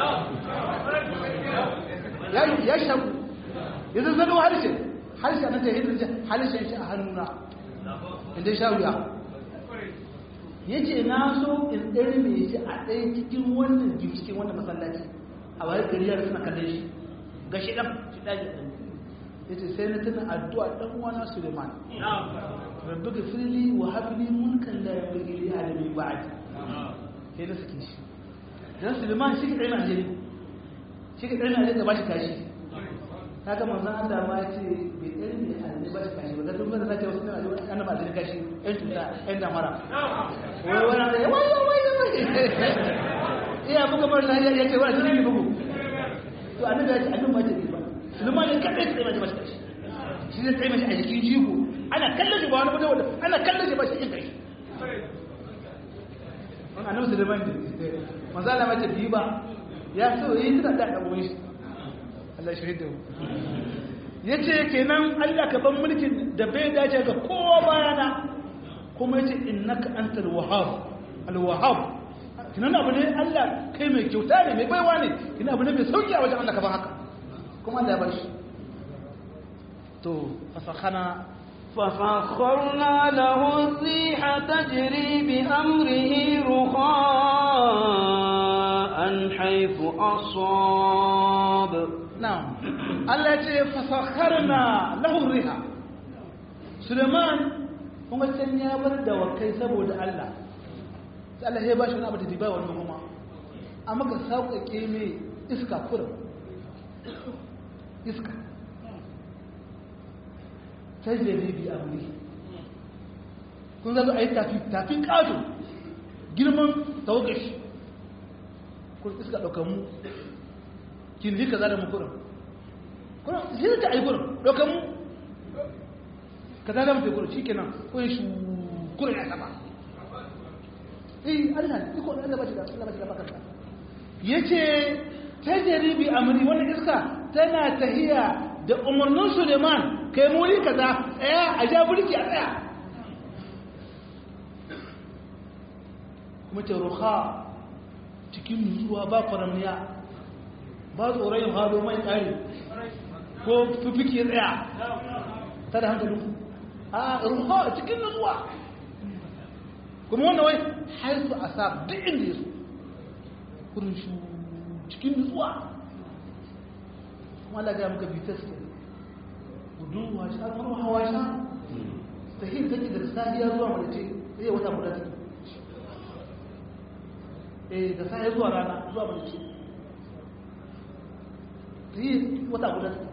ya shaku ya zazzano harshen harshen na jahilin harshen shi a hannuna inda sha wuya ya ce na so in ɗari mai shi a ɗaya cikin wannan cikin wannan masallaci a wayar gariyar suna kallon shi ga shi ɗan shi ɗaji ɗan ya ce sai na tuna addu'a ɗan wana suleiman rabbi ga fili wa hafi mulkan da ya bagi li alami ba'adi sai na suke shi dan Suleiman shi kadai na jini shi kadai na jini ba shi kashi kaga manzon Allah ma ce bai dai ne annabi ba shi kashi ba dan ban zaka wasu na jini annabi ba jini kashi ɗan tuta ɗan damara wai wai wai wai wai wai iya buga bar lafiya yace wai jini ne bugu to annabi ya ce annabi ba ce ba Suleiman ne kadai sai ba shi kashi shi zai tsaye mashi a jikin jigo ana kallon shi ba wani mutum ana kallon shi ba shi yin kashi annabi Suleiman ne manzo Allah mace biyu ba ya so yi tana da dago shi Allah shi da yace kenan Allah ka ban mulkin da bai dace ga kowa bayana kuma yace innaka antal wahhab al wahhab kinan abu ne Allah kai mai kyauta ne mai baiwa ne kinan abu ne mai sauki a wajen Allah ka ban haka kuma Allah ya bar shi to fasakhana فسخرنا له الريح تجري بأمره رخاء حيث أصاب نعم الله يقول فسخرنا له الريح سليمان kuma can ya bar da wakai saboda Allah sai Allah ya ba shi wani abu da bai wannan kuma amma ka sauƙaƙe mai iska kurin iska sai da ribi a wuri kun zaga a yi tafi tafi ƙato girman tawagashi kun iska ɗaukar mu kin rika za da mu kurin kurin shi ta yi kurin ɗaukar mu ka za da mu kurin shi kenan kun shi kurin ya sama eh Allah iko Allah ba shi da Allah ba shi da bakarta yace tajribi amri wannan iska tana tahiya da umarnin Suleiman kai muri kaza tsaya a ja burki a tsaya kuma ta ruha cikin nutsuwa ba kwaramniya ba tsoron hado mai tsari ko fifike tsaya ta da hankali a ruha cikin nutsuwa kuma wannan wai haisu a sa duk inda ya so kurin shu cikin nutsuwa kuma Allah gaya muka bitas ke gudun washe a kuma hawa sha ta hin take da safiya zuwa malace zai wata guda take eh da safiya zuwa rana zuwa malace ta yi wata guda take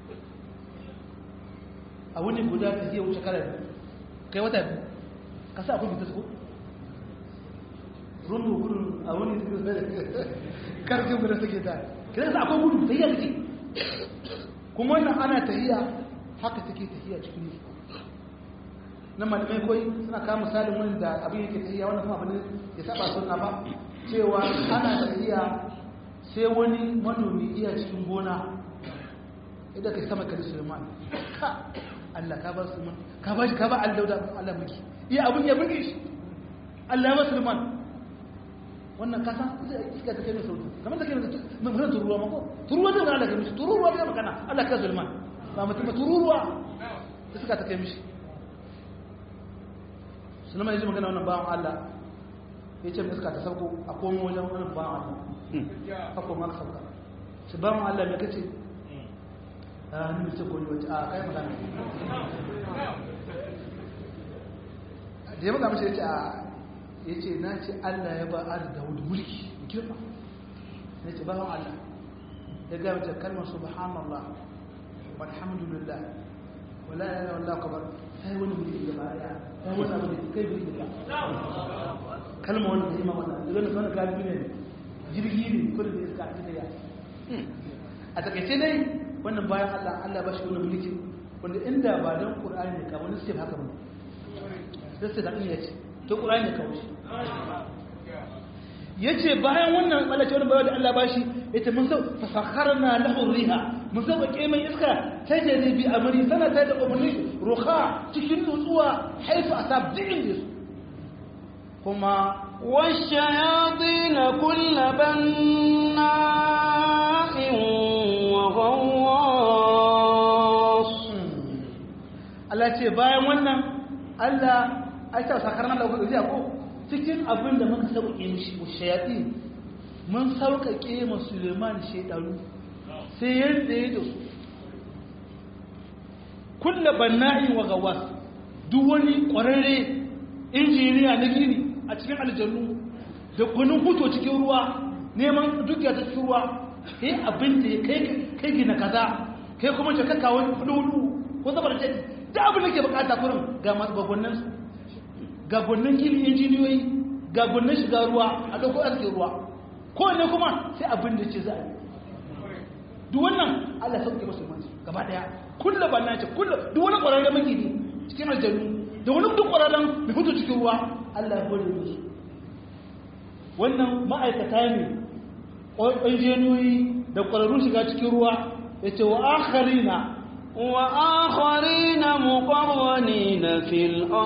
a wani guda ta yi wuce kare kai wata biyu ka sa akwai bitas ko rundu gudun a wani karfin guda suke ta kira sa akwai gudu ta yi a kuma wannan ana tahiya haka take tahiya cikin nufi na malamai kawai suna kawo misalin wani da abin yake tahiya wannan kuma abin ya saba sunna ba cewa ana tahiya sai wani manomi iya cikin gona idan ka sama kari suleiman ka Allah ka ba suleiman ka ba shi ka ba Allah da Allah miki iya abin ya buge shi Allah ya ba suleiman wannan kasa iska ta kai mai sauki kamar ta kai mai mutum tururuwa mako tururuwa zai magana da mishi tururuwa zai magana Allah ka zulman ba mutum ba tururuwa iska ta kai mishi sunan mai ji magana wannan bawan Allah ya ce iska ta sauko a komo wajen wannan bawan Allah a koma ka sauka shi bawan Allah mai kace a ni mace ko ni wace a kai magana da ya magana mashi ya ce a ya ce na ce Allah ya ba Ali Dawud mulki girma na ce ba Allah ya gaya mace kalmar subhanallah walhamdulillah wala ya yana wallah kabar sai wani mulki da ba ya sai wani abu da kai mulki da kalmar wani da ima wannan daga nan sanar galibi ne jirgi ne kudu da iska a cikin ya a takaice dai wannan bayan Allah Allah ba shi wani mulki wanda inda ba don Qur'ani ne ka wani sai haka ba sai da iya ce to Qur'ani ne kawai yace bayan wannan malace wani bayan da Allah bashi yace mun sau fasakharna lahu riha mun sau bake mai iska ta jari bi amri sana ta da umarni ruha cikin nutsuwa haifa asab din da su kuma والشياطين كل بناء وغواص Allah ce bayan wannan Allah ai ta sakarna lahu riha ko cikin abin da muka sauƙe mishi wa shayaɗi mun sauƙaƙe ma suleiman shaidaru sai yadda ya da su kulla banna'in wa gawas duk wani ƙwararre injiniya na gini a cikin aljannu da kunin huto cikin ruwa neman dukiya ta cikin ruwa kai abin da ya kai gina kaza kai kuma ce kaka wani hudu ko zabar ce da abin da ke bukata kurin ga masu gwagwannin su ga gwannin gini injiniyoyi ga gwannin shiga ruwa a ɗauko arzikin ruwa kowane kuma sai abin da ce za a yi duk wannan allah sauke masu mansu gaba ɗaya kulla ba na ce kulla duk wani ƙwararren magini cikin aljanu da wani duk ƙwararren mai fito cikin ruwa allah ya bari musu wannan ma'aikata ne injiniyoyi da ƙwararrun shiga cikin ruwa ya ce wa akharina وآخرين مقرنين في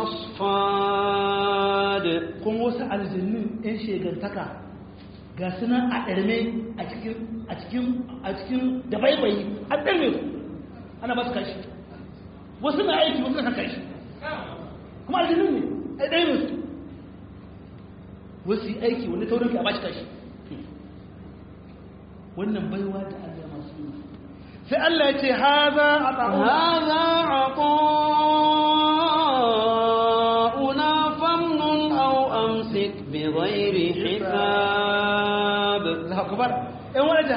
الأصفاد kuma wasu aljannin 'yan shegantaka ga sunan a ɗarme a cikin a cikin a cikin da baibayi an ɗarme su ana ba su kashi wasu na aiki wasu na kashi kuma aljannin ne a ɗarme su wasu yi aiki wani taurin ka a ba shi kashi wannan baiwa da Allah masu yi sai Allah ya ce haza a هذا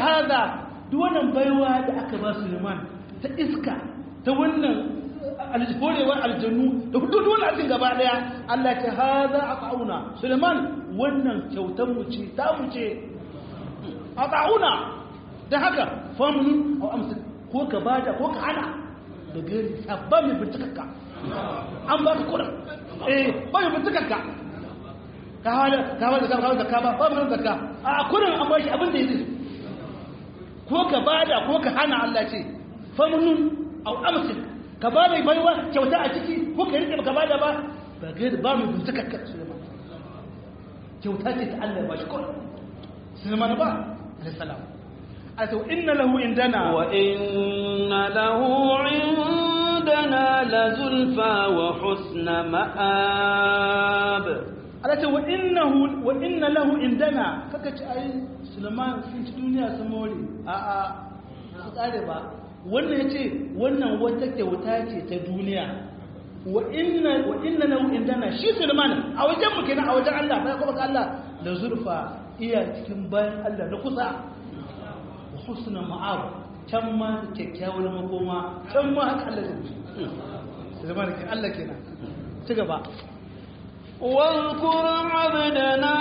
hada duk wannan baiwa da aka ba Suleiman ta iska ta wannan alhorewar aljannu da hudu wani abin gaba daya Allah ta hada a ƙauna Suleiman wannan kyautar mu ce ta mu ce a ƙauna da haka famunin a amsa ko ka bada ko ka hana da gari sabba mai bintikakka an ba ka kura eh ba mai bintikakka ka hawa ka hawa ka hawa zakka ba ba mai zakka a kurin an ba shi abin da yake ko ka bada ko ka hana Allah ce famunin a amsa ka ba mai baiwa kyauta a ciki ko ka rike ka bada ba ba gari ba mai bintikakka Suleiman kyauta ce ta Allah ba shi kawai Suleiman ba alaihi salam أتو إن له عندنا وإن له عندنا لزلفى وحسن مآب أتو وإنه وإن له عندنا ككت أي سلمان في الدنيا سمولي آآ سقال با wannan yace wannan wata kyauta ce ta duniya wa inna wa inna lahu indana shi Sulaiman a wajen mu kenan a wajen Allah bai kuma Allah da zurfa iya cikin bayan Allah na kusa husna ma'ab can ma kyakkyawar makoma can ma haka Allah zai zama da ke Allah kenan ci gaba واذكر عبدنا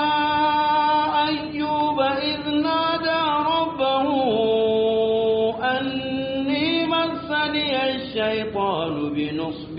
أيوب إذ نادى ربه أني مسني الشيطان بنصب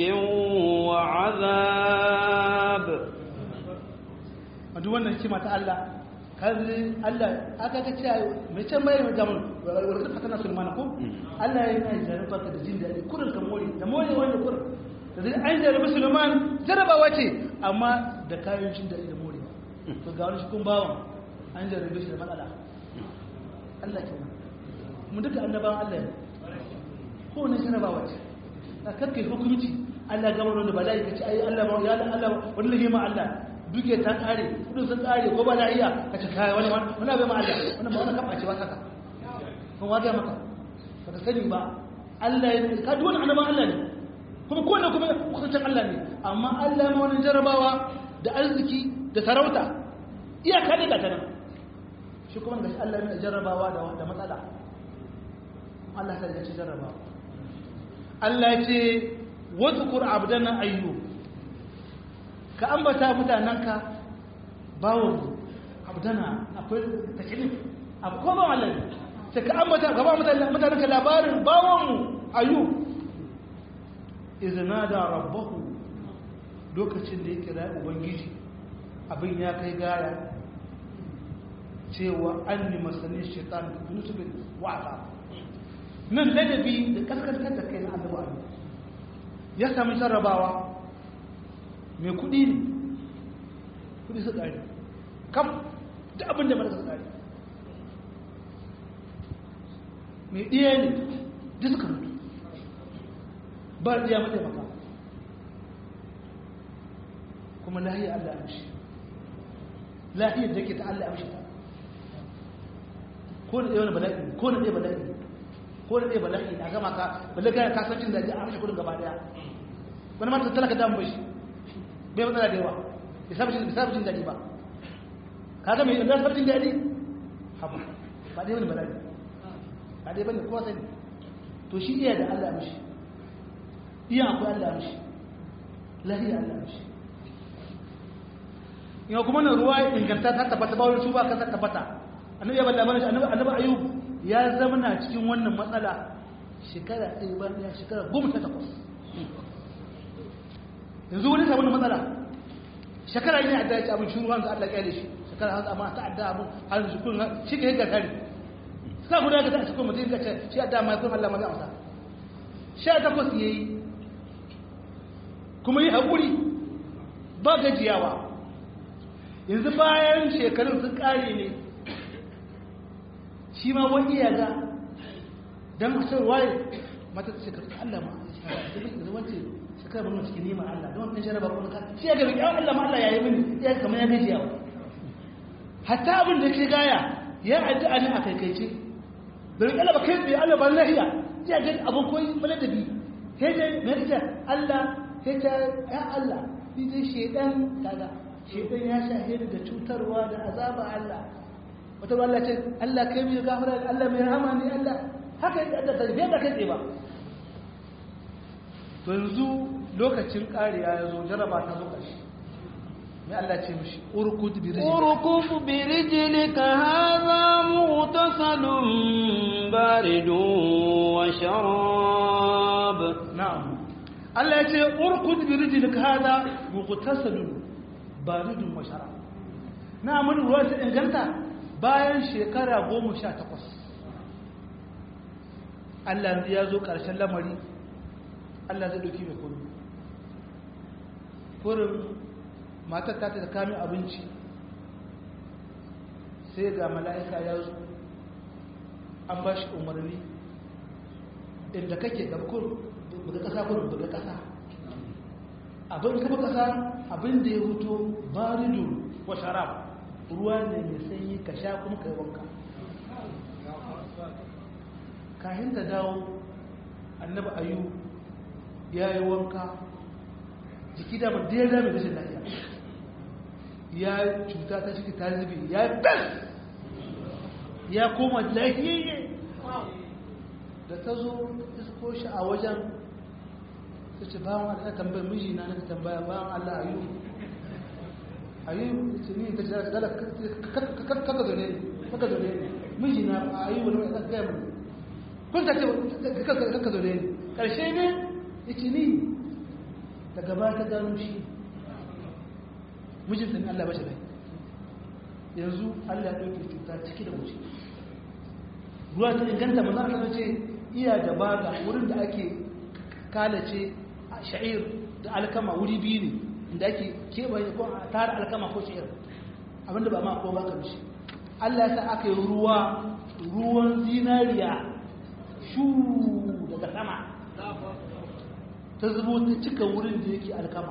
وعذاب duk wannan hikima ta Allah kazi Allah aka ga cewa mai can mai mai zaman warkar fatana sulmana ko Allah ya yi jarraba ka da jin daɗi kurin ka more da more wanda kurin da zai an jarraba sulman jarrabawa ce amma da kayan jin daɗi da more to ga wani cikin bawan an jarrabe shi da matsala Allah ke nan mu duka annabawan Allah ne ko ne jarrabawa ce ka karkai hukunci Allah gama wanda bala'i ka ce ai Allah ya Allah wani lahima Allah duke ta kare kudin sun kare ko ba da iya ka ci kaya wani wani abin ma Allah wani ba wani kafa ce ba saka kun waga maka ba ka sani ba Allah ya ka duk wani annaban Allah ne kuma ko ne kuma kusancin Allah ne amma Allah ma wani jarabawa da arziki da sarauta iyaka ne ga ta nan shi kuma ga Allah ne jarabawa da da matsala Allah ta ce jarabawa Allah ya ce wadhkur abdana ayyub ka ambata mutanenka bawon abdana akwai takilif akwai ba wallan sai ka ambata gaba mutanenka labarin bawonmu ayu izina da rabbahu lokacin da ya kira ubangiji abin ya kai gaya cewa an ni masanin shaitan da nusubin wa'aza nan ladabi da kaskantar da kai na annabi ya sami sarrabawa mai kudi ne kudi su ƙari kam da abin da marasa ƙari mai ɗiya ne da suka mutu ba ɗiya mataimaka kuma lahiyar Allah amshi lahiyar da ke ta Allah amshi ta ko da ɗaya wani bala'i ko da ɗaya bala'i ko da ɗaya bala'i na gama ka balaga kasancin da ya amshi kudin gaba ɗaya wani mata talaka damu bai shi bai matsala da yawa bai saba jin daɗi ba ka ga mai ɗan saba jin daɗi haba ba dai wani bala'i ba dai bane kowa sani to shi iya da Allah mishi iya akwai Allah mishi lahiya Allah mishi yau kuma na ruwa inganta ta tabbata ba wani su ba ka ta tabbata annabi ya bada mana shi annabi annabi ayub ya zama na cikin wannan matsala shekara ɗaya ba ɗaya shekara goma ta takwas yanzu wani sabon matsala shekara ne adda ci abin shuru hanzu Allah kyale shi shekara hanzu amma ta adda abin hanzu shi kun shi ke yadda kare sa guda ga ta cikin mutum ka ce shi adda mai kun Allah ma zai amsa sha takwas yayi kuma yi haƙuri ba gajiyawa yanzu bayan shekarun sun ƙare ne shi ma wani ya ga don a san waye mata ta shekaru Allah ma da wance shekaru mun cikin neman Allah don wani jaraba ko ka shi ya ga bikin Allah ma Allah ya yi mini ya kamar ya gajiyawa hatta abin da ke gaya ya addu'a ne a kaikaice da riƙe Allah ba kai tsaye Allah ba lahiya ya ga abin koyi maladabi sai dai me yake Allah sai ta ya Allah ni dai shedan kaga shedan ya shahe da cutarwa da azaba Allah wata Allah ce Allah kai mai gafara Allah mai rahama ne Allah haka yadda da tafiya da kai ba to yanzu lokacin ƙariya ya zo jaraba ta zo ƙarshe mai Allah ce mishi urkud bi rijli urkuf bi rijlika hadha mughtasalun baridun wa sharab na'am Allah ya ce urkud bi rijlika hadha mughtasalun baridun wa sharab na mun ruwa ta inganta bayan shekara goma sha takwas Allah ya zo ƙarshen lamari Allah zai ɗauki mai kudu kurin matar ta ta kame abinci sai ga mala'ika ya zo an ba shi umarni inda kake gabkur buga ƙasa kurin buga ƙasa abin kuma ƙasa abin da ya huto baridu wa sharab ruwa ne mai sanyi ka sha kuma ka yi wanka kayan ta dawo annabi ayu ya yi wanka jiki da da ya zama rashin lafiya ya cuta ta ciki ta zubi ya yi bes ya koma lafiyayye da ta zo isko shi a wajen ta ce bawan allah tambayar mijina na tambaya bawan allah ayu ayu ce ni ta ce dala kaka zo ne kaka zo ne mijina a ayu wani mai gaya mai kun ta ce kaka zo ne ƙarshe ne ya ce ni daga ba ta gano shi mijinta ne Allah ba shi rai yanzu Allah ya ɗauke cuta ciki da wuce ruwa ta inganta maza a ce iya da baga wurin da ake kalace sha'ir da alkama wuri biyu ne inda ake keɓe ko a tara alkama ko sha'ir abinda ba ma ko ba ka mishi Allah ya sa aka yi ruwa ruwan zinariya shu daga sama ta zubo ta cika wurin da yake alkama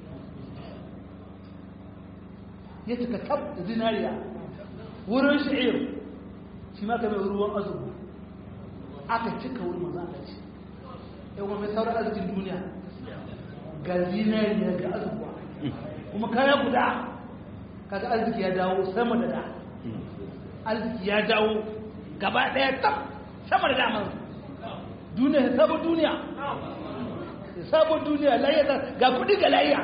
ya cika tab da zinariya wurin sha'ir shi ma kamar ruwan azubu aka cika wurin maza a ce yawon mai sauran arzikin duniya ga zinariya ga azubuwa kuma kaya guda kaga arziki ya dawo sama da da arziki ya dawo gaba daya tab sama da damar duniya sabon duniya sabon duniya layyata ga kudi ga layya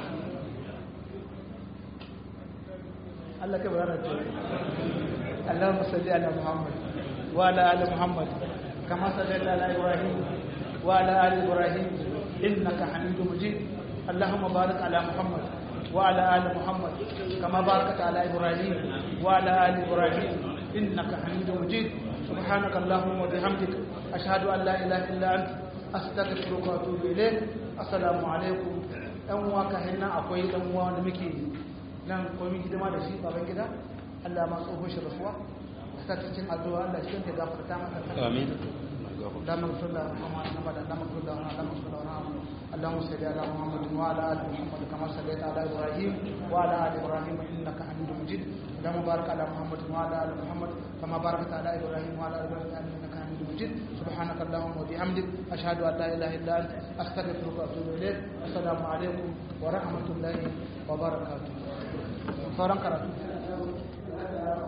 Allah ka barana ce Allahumma salli ala Muhammad wa ala ali Muhammad kama sallaita ala Ibrahim wa ala ali Ibrahim innaka Hamidum Majid Allahumma barik ala Muhammad wa ala ali Muhammad kama barakta ala Ibrahim wa ala ali Ibrahim innaka Hamidum Majid سبحانك اللهم وبحمدك أشهد أن لا إله إلا أنت astaghfiruka wa atubu ilayk assalamu alaikum dan uwa ka hinna akwai dan uwa da muke nan komai hidima da shi baban gida Allah ma tsoho shi rasuwa ta cikin addu'a Allah shi ke gafarta masa amin اللهم صل على محمد اللهم صل على اللهم صل على محمد اللهم صل على محمد وعلى ال محمد كما صليت على ابراهيم وعلى ال ابراهيم انك حميد مجيد اللهم بارك على محمد وعلى ال محمد كما باركت على ابراهيم وعلى ال ابراهيم انك حميد مجيد سبحانك اللهم وبحمدك اشهد ان لا اله الا انت استغفرك واتوب اليك السلام عليكم ورحمه الله وبركاته sauran karatu